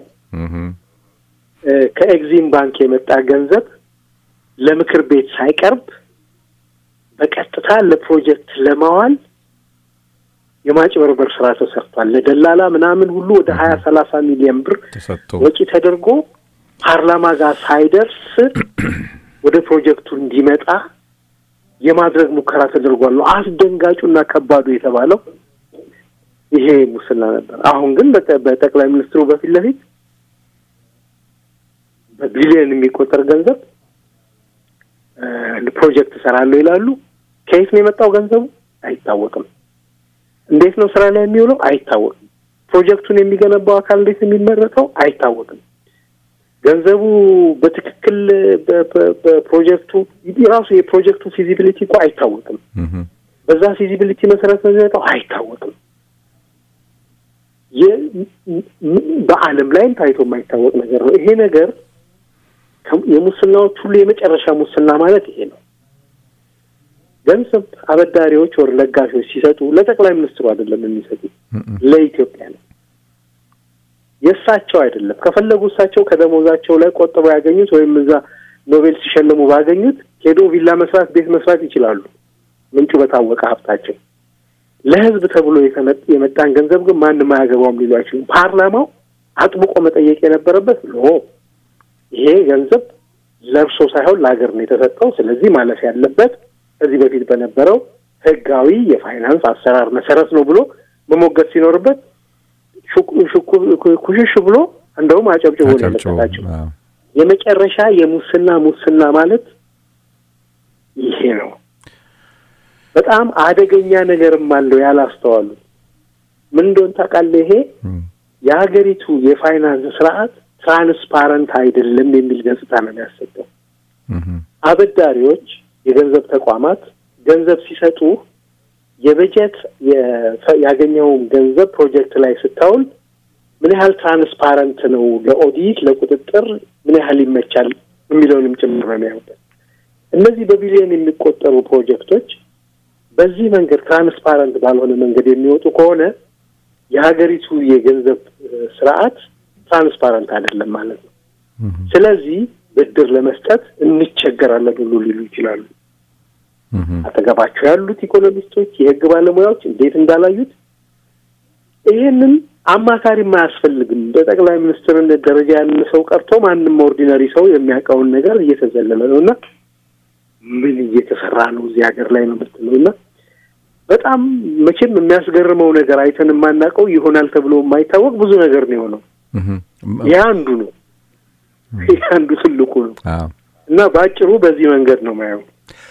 ከኤግዚም ባንክ የመጣ ገንዘብ ለምክር ቤት ሳይቀርብ በቀጥታ ለፕሮጀክት ለማዋል የማጭበርበር ስራ ተሰርቷል። ለደላላ ምናምን ሁሉ ወደ ሀያ ሰላሳ ሚሊዮን ብር ወጪ ተደርጎ ፓርላማ ጋር ሳይደርስ ወደ ፕሮጀክቱ እንዲመጣ የማድረግ ሙከራ ተደርጓል። ነው አስደንጋጩና ከባዱ የተባለው ይሄ ሙስና ነበር። አሁን ግን በጠቅላይ ሚኒስትሩ በፊት ለፊት በቢሊዮን የሚቆጠር ገንዘብ ፕሮጀክት እሰራለሁ ይላሉ። ከየት ነው የመጣው ገንዘቡ አይታወቅም። እንዴት ነው ስራ ላይ የሚውለው አይታወቅም። ፕሮጀክቱን የሚገነባው አካል እንዴት ነው የሚመረተው አይታወቅም። ገንዘቡ በትክክል በፕሮጀክቱ ራሱ የፕሮጀክቱ ፊዚቢሊቲ እኮ አይታወቅም። በዛ ፊዚቢሊቲ መሰረት ነው የሚመጣው አይታወቅም። በዓለም ላይም ታይቶ የማይታወቅ ነገር ነው ይሄ ነገር። የሙስናዎች ሁሉ የመጨረሻ ሙስና ማለት ይሄ ነው። ገንዘብ አበዳሪዎች ወር ለጋሾች ሲሰጡ ለጠቅላይ ሚኒስትሩ አይደለም የሚሰጡ ለኢትዮጵያ ነው። የእሳቸው አይደለም። ከፈለጉ እሳቸው ከደሞዛቸው ላይ ቆጥበው ያገኙት ወይም እዛ ኖቤል ሲሸልሙ ባገኙት ሄዶ ቪላ መስራት፣ ቤት መስራት ይችላሉ። ምንጩ በታወቀ ሀብታቸው። ለህዝብ ተብሎ የመጣን ገንዘብ ግን ማንም አያገባውም ሊሉ አይችሉም። ፓርላማው አጥብቆ መጠየቅ የነበረበት ኖ ይሄ ገንዘብ ለእርሶ ሳይሆን ለሀገር ነው የተሰጠው። ስለዚህ ማለፍ ያለበት ከዚህ በፊት በነበረው ህጋዊ የፋይናንስ አሰራር መሰረት ነው ብሎ መሞገት ሲኖርበት ኩሽሽ ብሎ እንደውም አጨብጭቦ ነው የመሰላቸው። የመጨረሻ የሙስና ሙስና ማለት ይሄ ነው። በጣም አደገኛ ነገርም አለው ያላስተዋሉት ምን እንደሆን ታውቃለህ? ይሄ የሀገሪቱ የፋይናንስ ስርዓት ትራንስፓረንት አይደለም የሚል ገጽታ ነው የሚያሰጠው። አበዳሪዎች፣ የገንዘብ ተቋማት ገንዘብ ሲሰጡ የበጀት ያገኘውን ገንዘብ ፕሮጀክት ላይ ስታውል ምን ያህል ትራንስፓረንት ነው ለኦዲት ለቁጥጥር ምን ያህል ይመቻል የሚለውንም ጭምር ነው የሚያዩበት። እነዚህ በቢሊዮን የሚቆጠሩ ፕሮጀክቶች በዚህ መንገድ ትራንስፓረንት ባልሆነ መንገድ የሚወጡ ከሆነ የሀገሪቱ የገንዘብ ስርዓት ትራንስፓረንት አይደለም ማለት ነው። ስለዚህ ብድር ለመስጠት እንቸገራለን ሁሉ ሊሉ ይችላሉ። አጠገባቸው ያሉት ኢኮኖሚስቶች፣ የህግ ባለሙያዎች እንዴት እንዳላዩት ይህንን አማካሪም አያስፈልግም። በጠቅላይ ሚኒስትርነት ደረጃ ያንን ሰው ቀርቶ ማንም ኦርዲነሪ ሰው የሚያውቀውን ነገር እየተዘለለ ነው እና ምን እየተሰራ ነው እዚህ ሀገር ላይ ነው የምትለው እና በጣም መቼም የሚያስገርመው ነገር አይተን የማናውቀው ይሆናል ተብሎ የማይታወቅ ብዙ ነገር ነው የሆነው። ይህ አንዱ ነው። ይህ አንዱ ትልቁ ነው እና በአጭሩ በዚህ መንገድ ነው ማየው።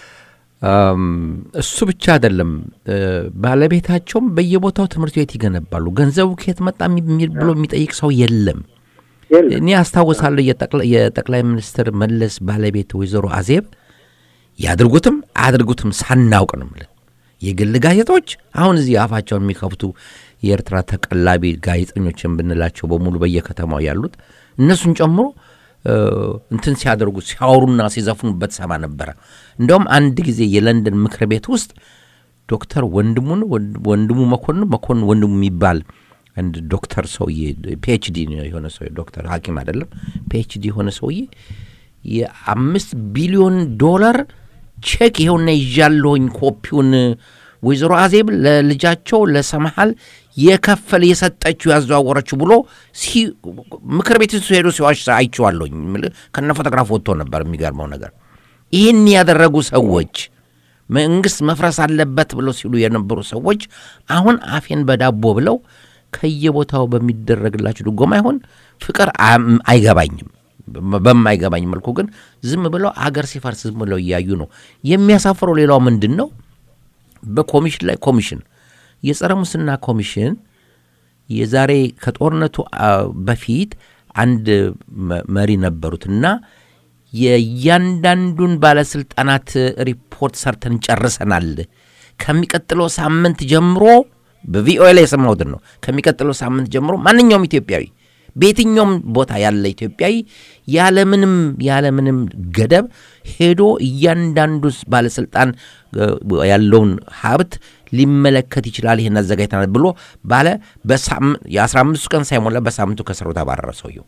እሱ ብቻ አይደለም። ባለቤታቸውም በየቦታው ትምህርት ቤት ይገነባሉ። ገንዘቡ ከየት መጣ ብሎ የሚጠይቅ ሰው የለም። እኔ አስታውሳለሁ የጠቅላይ ሚኒስትር መለስ ባለቤት ወይዘሮ አዜብ ያድርጉትም አያድርጉትም ሳናውቅ ነው የምልህ የግል ጋዜጦች አሁን እዚህ አፋቸውን የሚከፍቱ የኤርትራ ተቀላቢ ጋዜጠኞችን ብንላቸው በሙሉ በየከተማው ያሉት እነሱን ጨምሮ እንትን ሲያደርጉ ሲያወሩና ሲዘፍኑበት ሰማ ነበረ። እንደውም አንድ ጊዜ የለንደን ምክር ቤት ውስጥ ዶክተር ወንድሙን ወንድሙ መኮንን መኮንን ወንድሙ የሚባል አንድ ዶክተር ሰውዬ ፒኤችዲ የሆነ ሰው ዶክተር ሐኪም አይደለም ፒኤችዲ የሆነ ሰውዬ የአምስት ቢሊዮን ዶላር ቼክ ይኸውና ይዣለሁኝ ኮፒውን ወይዘሮ አዜብ ለልጃቸው ለሰምሃል የከፈል የሰጠችው ያዘዋወረችው ብሎ ምክር ቤት ሄዶ ሲዋሽ አይቼዋለሁኝ። ከነ ፎቶግራፍ ወጥቶ ነበር። የሚገርመው ነገር ይህን ያደረጉ ሰዎች መንግስት መፍረስ አለበት ብለው ሲሉ የነበሩ ሰዎች አሁን አፌን በዳቦ ብለው ከየቦታው በሚደረግላቸው ድጎማ ይሆን ፍቅር አይገባኝም። በማይገባኝ መልኩ ግን ዝም ብለው አገር ሲፈርስ ዝም ብለው እያዩ ነው። የሚያሳፍረው ሌላው ምንድን ነው? በኮሚሽን ላይ ኮሚሽን የጸረ ሙስና ኮሚሽን የዛሬ ከጦርነቱ በፊት አንድ መሪ ነበሩትና የእያንዳንዱን ባለስልጣናት ሪፖርት ሰርተን ጨርሰናል። ከሚቀጥለው ሳምንት ጀምሮ በቪኦኤ ላይ የሰማሁትን ነው። ከሚቀጥለው ሳምንት ጀምሮ ማንኛውም ኢትዮጵያዊ በየትኛውም ቦታ ያለ ኢትዮጵያዊ ያለምንም ያለምንም ገደብ ሄዶ እያንዳንዱ ባለስልጣን ያለውን ሀብት ሊመለከት ይችላል። ይህን አዘጋጅተናል ብሎ ባለ የአስራ አምስቱ ቀን ሳይሞላ በሳምንቱ ከስራው ተባረረ ሰውየው።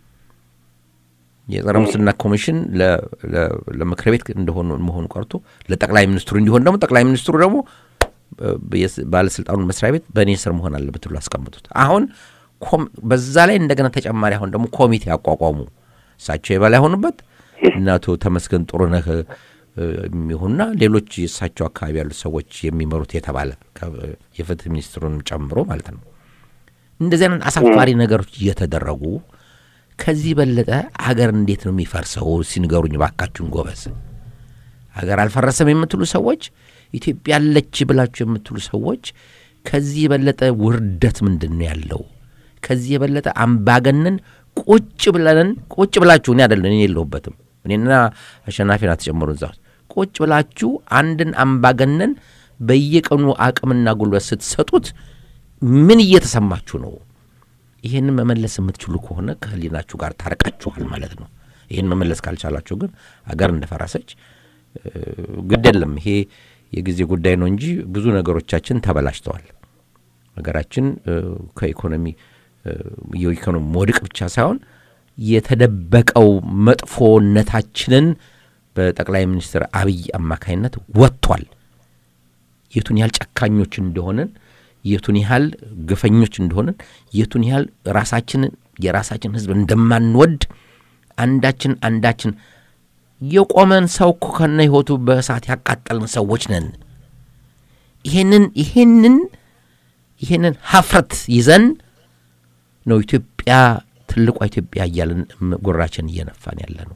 የጸረ ሙስና ኮሚሽን ለምክር ቤት እንደሆኑ መሆኑ ቀርቶ ለጠቅላይ ሚኒስትሩ እንዲሆን ደግሞ ጠቅላይ ሚኒስትሩ ደግሞ ባለስልጣኑን መስሪያ ቤት በእኔ ስር መሆን አለበት ብሎ አስቀምጡት። አሁን በዛ ላይ እንደገና ተጨማሪ አሁን ደግሞ ኮሚቴ አቋቋሙ። እሳቸው የበላይ ሆኑበት እና አቶ ተመስገን ጥሩነህ የሚሆኑና ሌሎች የእሳቸው አካባቢ ያሉት ሰዎች የሚመሩት የተባለ የፍትህ ሚኒስትሩን ጨምሮ ማለት ነው። እንደዚህ አይነት አሳፋሪ ነገሮች እየተደረጉ ከዚህ በለጠ አገር እንዴት ነው የሚፈርሰው? ሲንገሩኝ ባካችሁን ጎበዝ። አገር አልፈረሰም የምትሉ ሰዎች፣ ኢትዮጵያ አለች ብላችሁ የምትሉ ሰዎች ከዚህ የበለጠ ውርደት ምንድን ነው ያለው? ከዚህ የበለጠ አምባገነን ቁጭ ብለን ቁጭ ብላችሁ እኔ አይደለም እኔ የለሁበትም እኔና አሸናፊን አትጨምሩ እዛ ውስጥ ቁጭ ብላችሁ አንድን አምባገነን በየቀኑ አቅምና ጉልበት ስትሰጡት ምን እየተሰማችሁ ነው? ይህንን መመለስ የምትችሉ ከሆነ ከህሊናችሁ ጋር ታርቃችኋል ማለት ነው። ይህን መመለስ ካልቻላችሁ ግን አገር እንደፈረሰች ግድ የለም ይሄ የጊዜ ጉዳይ ነው እንጂ ብዙ ነገሮቻችን ተበላሽተዋል። ሀገራችን ከኢኮኖሚ የኢኮኖሚ መውደቅ ብቻ ሳይሆን የተደበቀው መጥፎነታችንን በጠቅላይ ሚኒስትር አብይ አማካኝነት ወጥቷል። የቱን ያህል ጨካኞች እንደሆንን፣ የቱን ያህል ግፈኞች እንደሆንን፣ የቱን ያህል ራሳችንን የራሳችን ህዝብ እንደማንወድ አንዳችን አንዳችን የቆመን ሰው እኮ ከነ ህይወቱ በእሳት ያቃጠልን ሰዎች ነን። ይሄንን ይሄንን ይሄንን ሀፍረት ይዘን ነው ኢትዮጵያ ትልቋ ኢትዮጵያ እያለን ጉራችን እየነፋን ያለ ነው።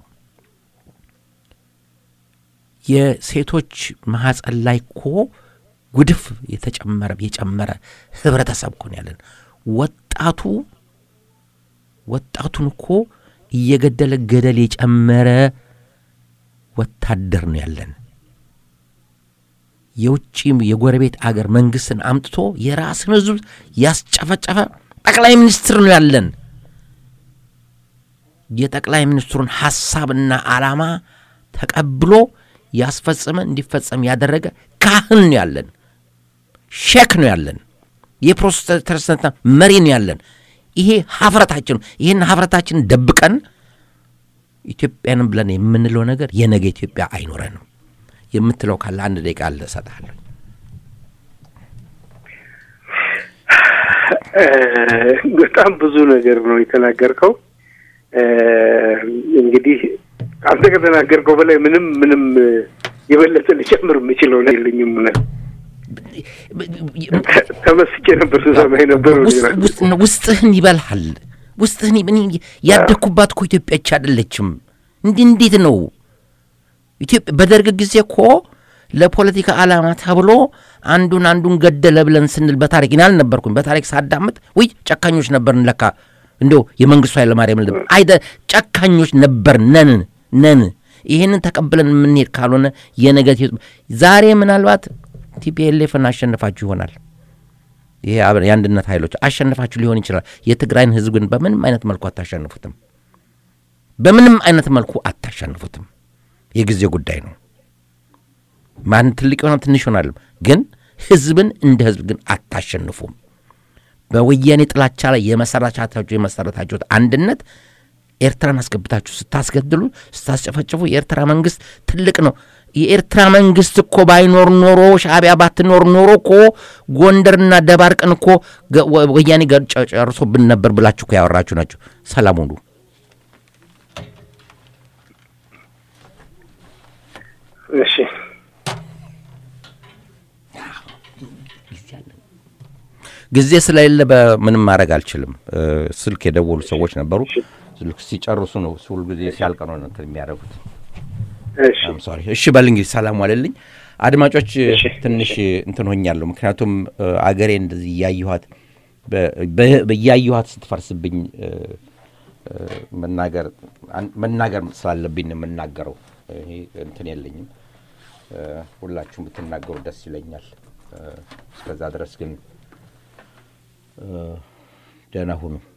የሴቶች ማህፀን ላይ እኮ ጉድፍ የተጨመረ የጨመረ ህብረተሰብ እኮ ነው ያለን። ወጣቱ ወጣቱን እኮ እየገደለ ገደል የጨመረ ወታደር ነው ያለን። የውጭ የጎረቤት አገር መንግስትን አምጥቶ የራስን ህዝብ ያስጨፈጨፈ ጠቅላይ ሚኒስትር ነው ያለን። የጠቅላይ ሚኒስትሩን ሐሳብና ዓላማ ተቀብሎ ያስፈጸመ እንዲፈጸም ያደረገ ካህን ነው ያለን፣ ሼክ ነው ያለን፣ የፕሮቴስታንት መሪ ነው ያለን። ይሄ ሀፍረታችን ይህን ሀፍረታችን ደብቀን ኢትዮጵያንም ብለን የምንለው ነገር የነገ ኢትዮጵያ አይኖረንም የምትለው ካለ አንድ ደቂቃ አለ እሰጥሃለሁ። በጣም ብዙ ነገር ነው የተናገርከው። እንግዲህ አንተ ከተናገርከው በላይ ምንም ምንም የበለጠ ልጨምር የምችለው ነገር የለኝም። ተመስጬ ነበር ስሰማ የነበረው። ውስጥህን ይበልሃል። ውስጥህን ያደግኩባት እኮ ኢትዮጵያች አይደለችም። እንዲህ እንዴት ነው ኢትዮጵያ? በደርግ ጊዜ እኮ ለፖለቲካ ዓላማ ተብሎ አንዱን አንዱን ገደለ ብለን ስንል በታሪክ እኔ አልነበርኩኝ። በታሪክ ሳዳምጥ ውይ ጨካኞች ነበርን ለካ እንዲያው የመንግስቱ ኃይለማርያም ልብ አይደ ጨካኞች ነበር ነን ነን። ይህንን ተቀብለን የምንሄድ ካልሆነ የነገት ዛሬ ምናልባት ቲፒኤልኤፍን አሸንፋችሁ ይሆናል። ይሄ የአንድነት ኃይሎች አሸንፋችሁ ሊሆን ይችላል። የትግራይን ህዝብ ግን በምንም አይነት መልኩ አታሸንፉትም። በምንም አይነት መልኩ አታሸንፉትም። የጊዜ ጉዳይ ነው። ማን ትልቅ ይሆናል ትንሽ ይሆናል፣ ግን ህዝብን እንደ ህዝብ ግን አታሸንፉም። በወያኔ ጥላቻ ላይ የመሰረታችሁ የመሰረታችሁት አንድነት ኤርትራን አስገብታችሁ ስታስገድሉ ስታስጨፈጭፉ የኤርትራ መንግስት ትልቅ ነው። የኤርትራ መንግስት እኮ ባይኖር ኖሮ ሻዕቢያ ባትኖር ኖሮ እኮ ጎንደርና ደባርቅን እኮ ወያኔ ጨርሶብን ነበር ብላችሁ እኮ ያወራችሁ ናቸው። ሰላም ሁኑ። እሺ ጊዜ ስለሌለ በምንም ማድረግ አልችልም። ስልክ የደወሉ ሰዎች ነበሩ። ስልክ ሲጨርሱ ነው ሁል ጊዜ ሲያልቅ ነው እንትን የሚያደርጉት። ሶሪ። እሺ በል እንግዲህ ሰላም ዋለልኝ። አድማጮች ትንሽ እንትን ሆኛለሁ። ምክንያቱም አገሬ እንደዚህ እያየኋት እያየኋት ስትፈርስብኝ መናገር መናገር ስላለብኝ ነው የምናገረው። ይሄ እንትን የለኝም። ሁላችሁም ብትናገሩ ደስ ይለኛል። እስከዛ ድረስ ግን ደህና ሁኑ።